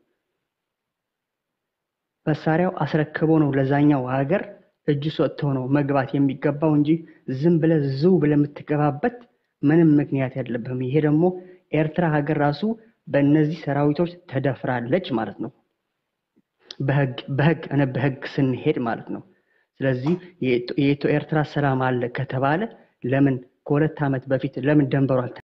መሳሪያው አስረክቦ ነው ለዛኛው ሀገር እጁ ሰጥተው ነው መግባት የሚገባው እንጂ ዝም ብለህ ዝው ብለህ የምትገባበት ምንም ምክንያት የለብህም። ይሄ ደግሞ ኤርትራ ሀገር ራሱ በእነዚህ ሰራዊቶች ተደፍራለች ማለት ነው። በህግ በህግ እኔ በህግ ስንሄድ ማለት ነው። ስለዚህ የኢትዮ ኤርትራ ሰላም አለ ከተባለ ለምን ከሁለት ዓመት በፊት ለምን ደንበሩ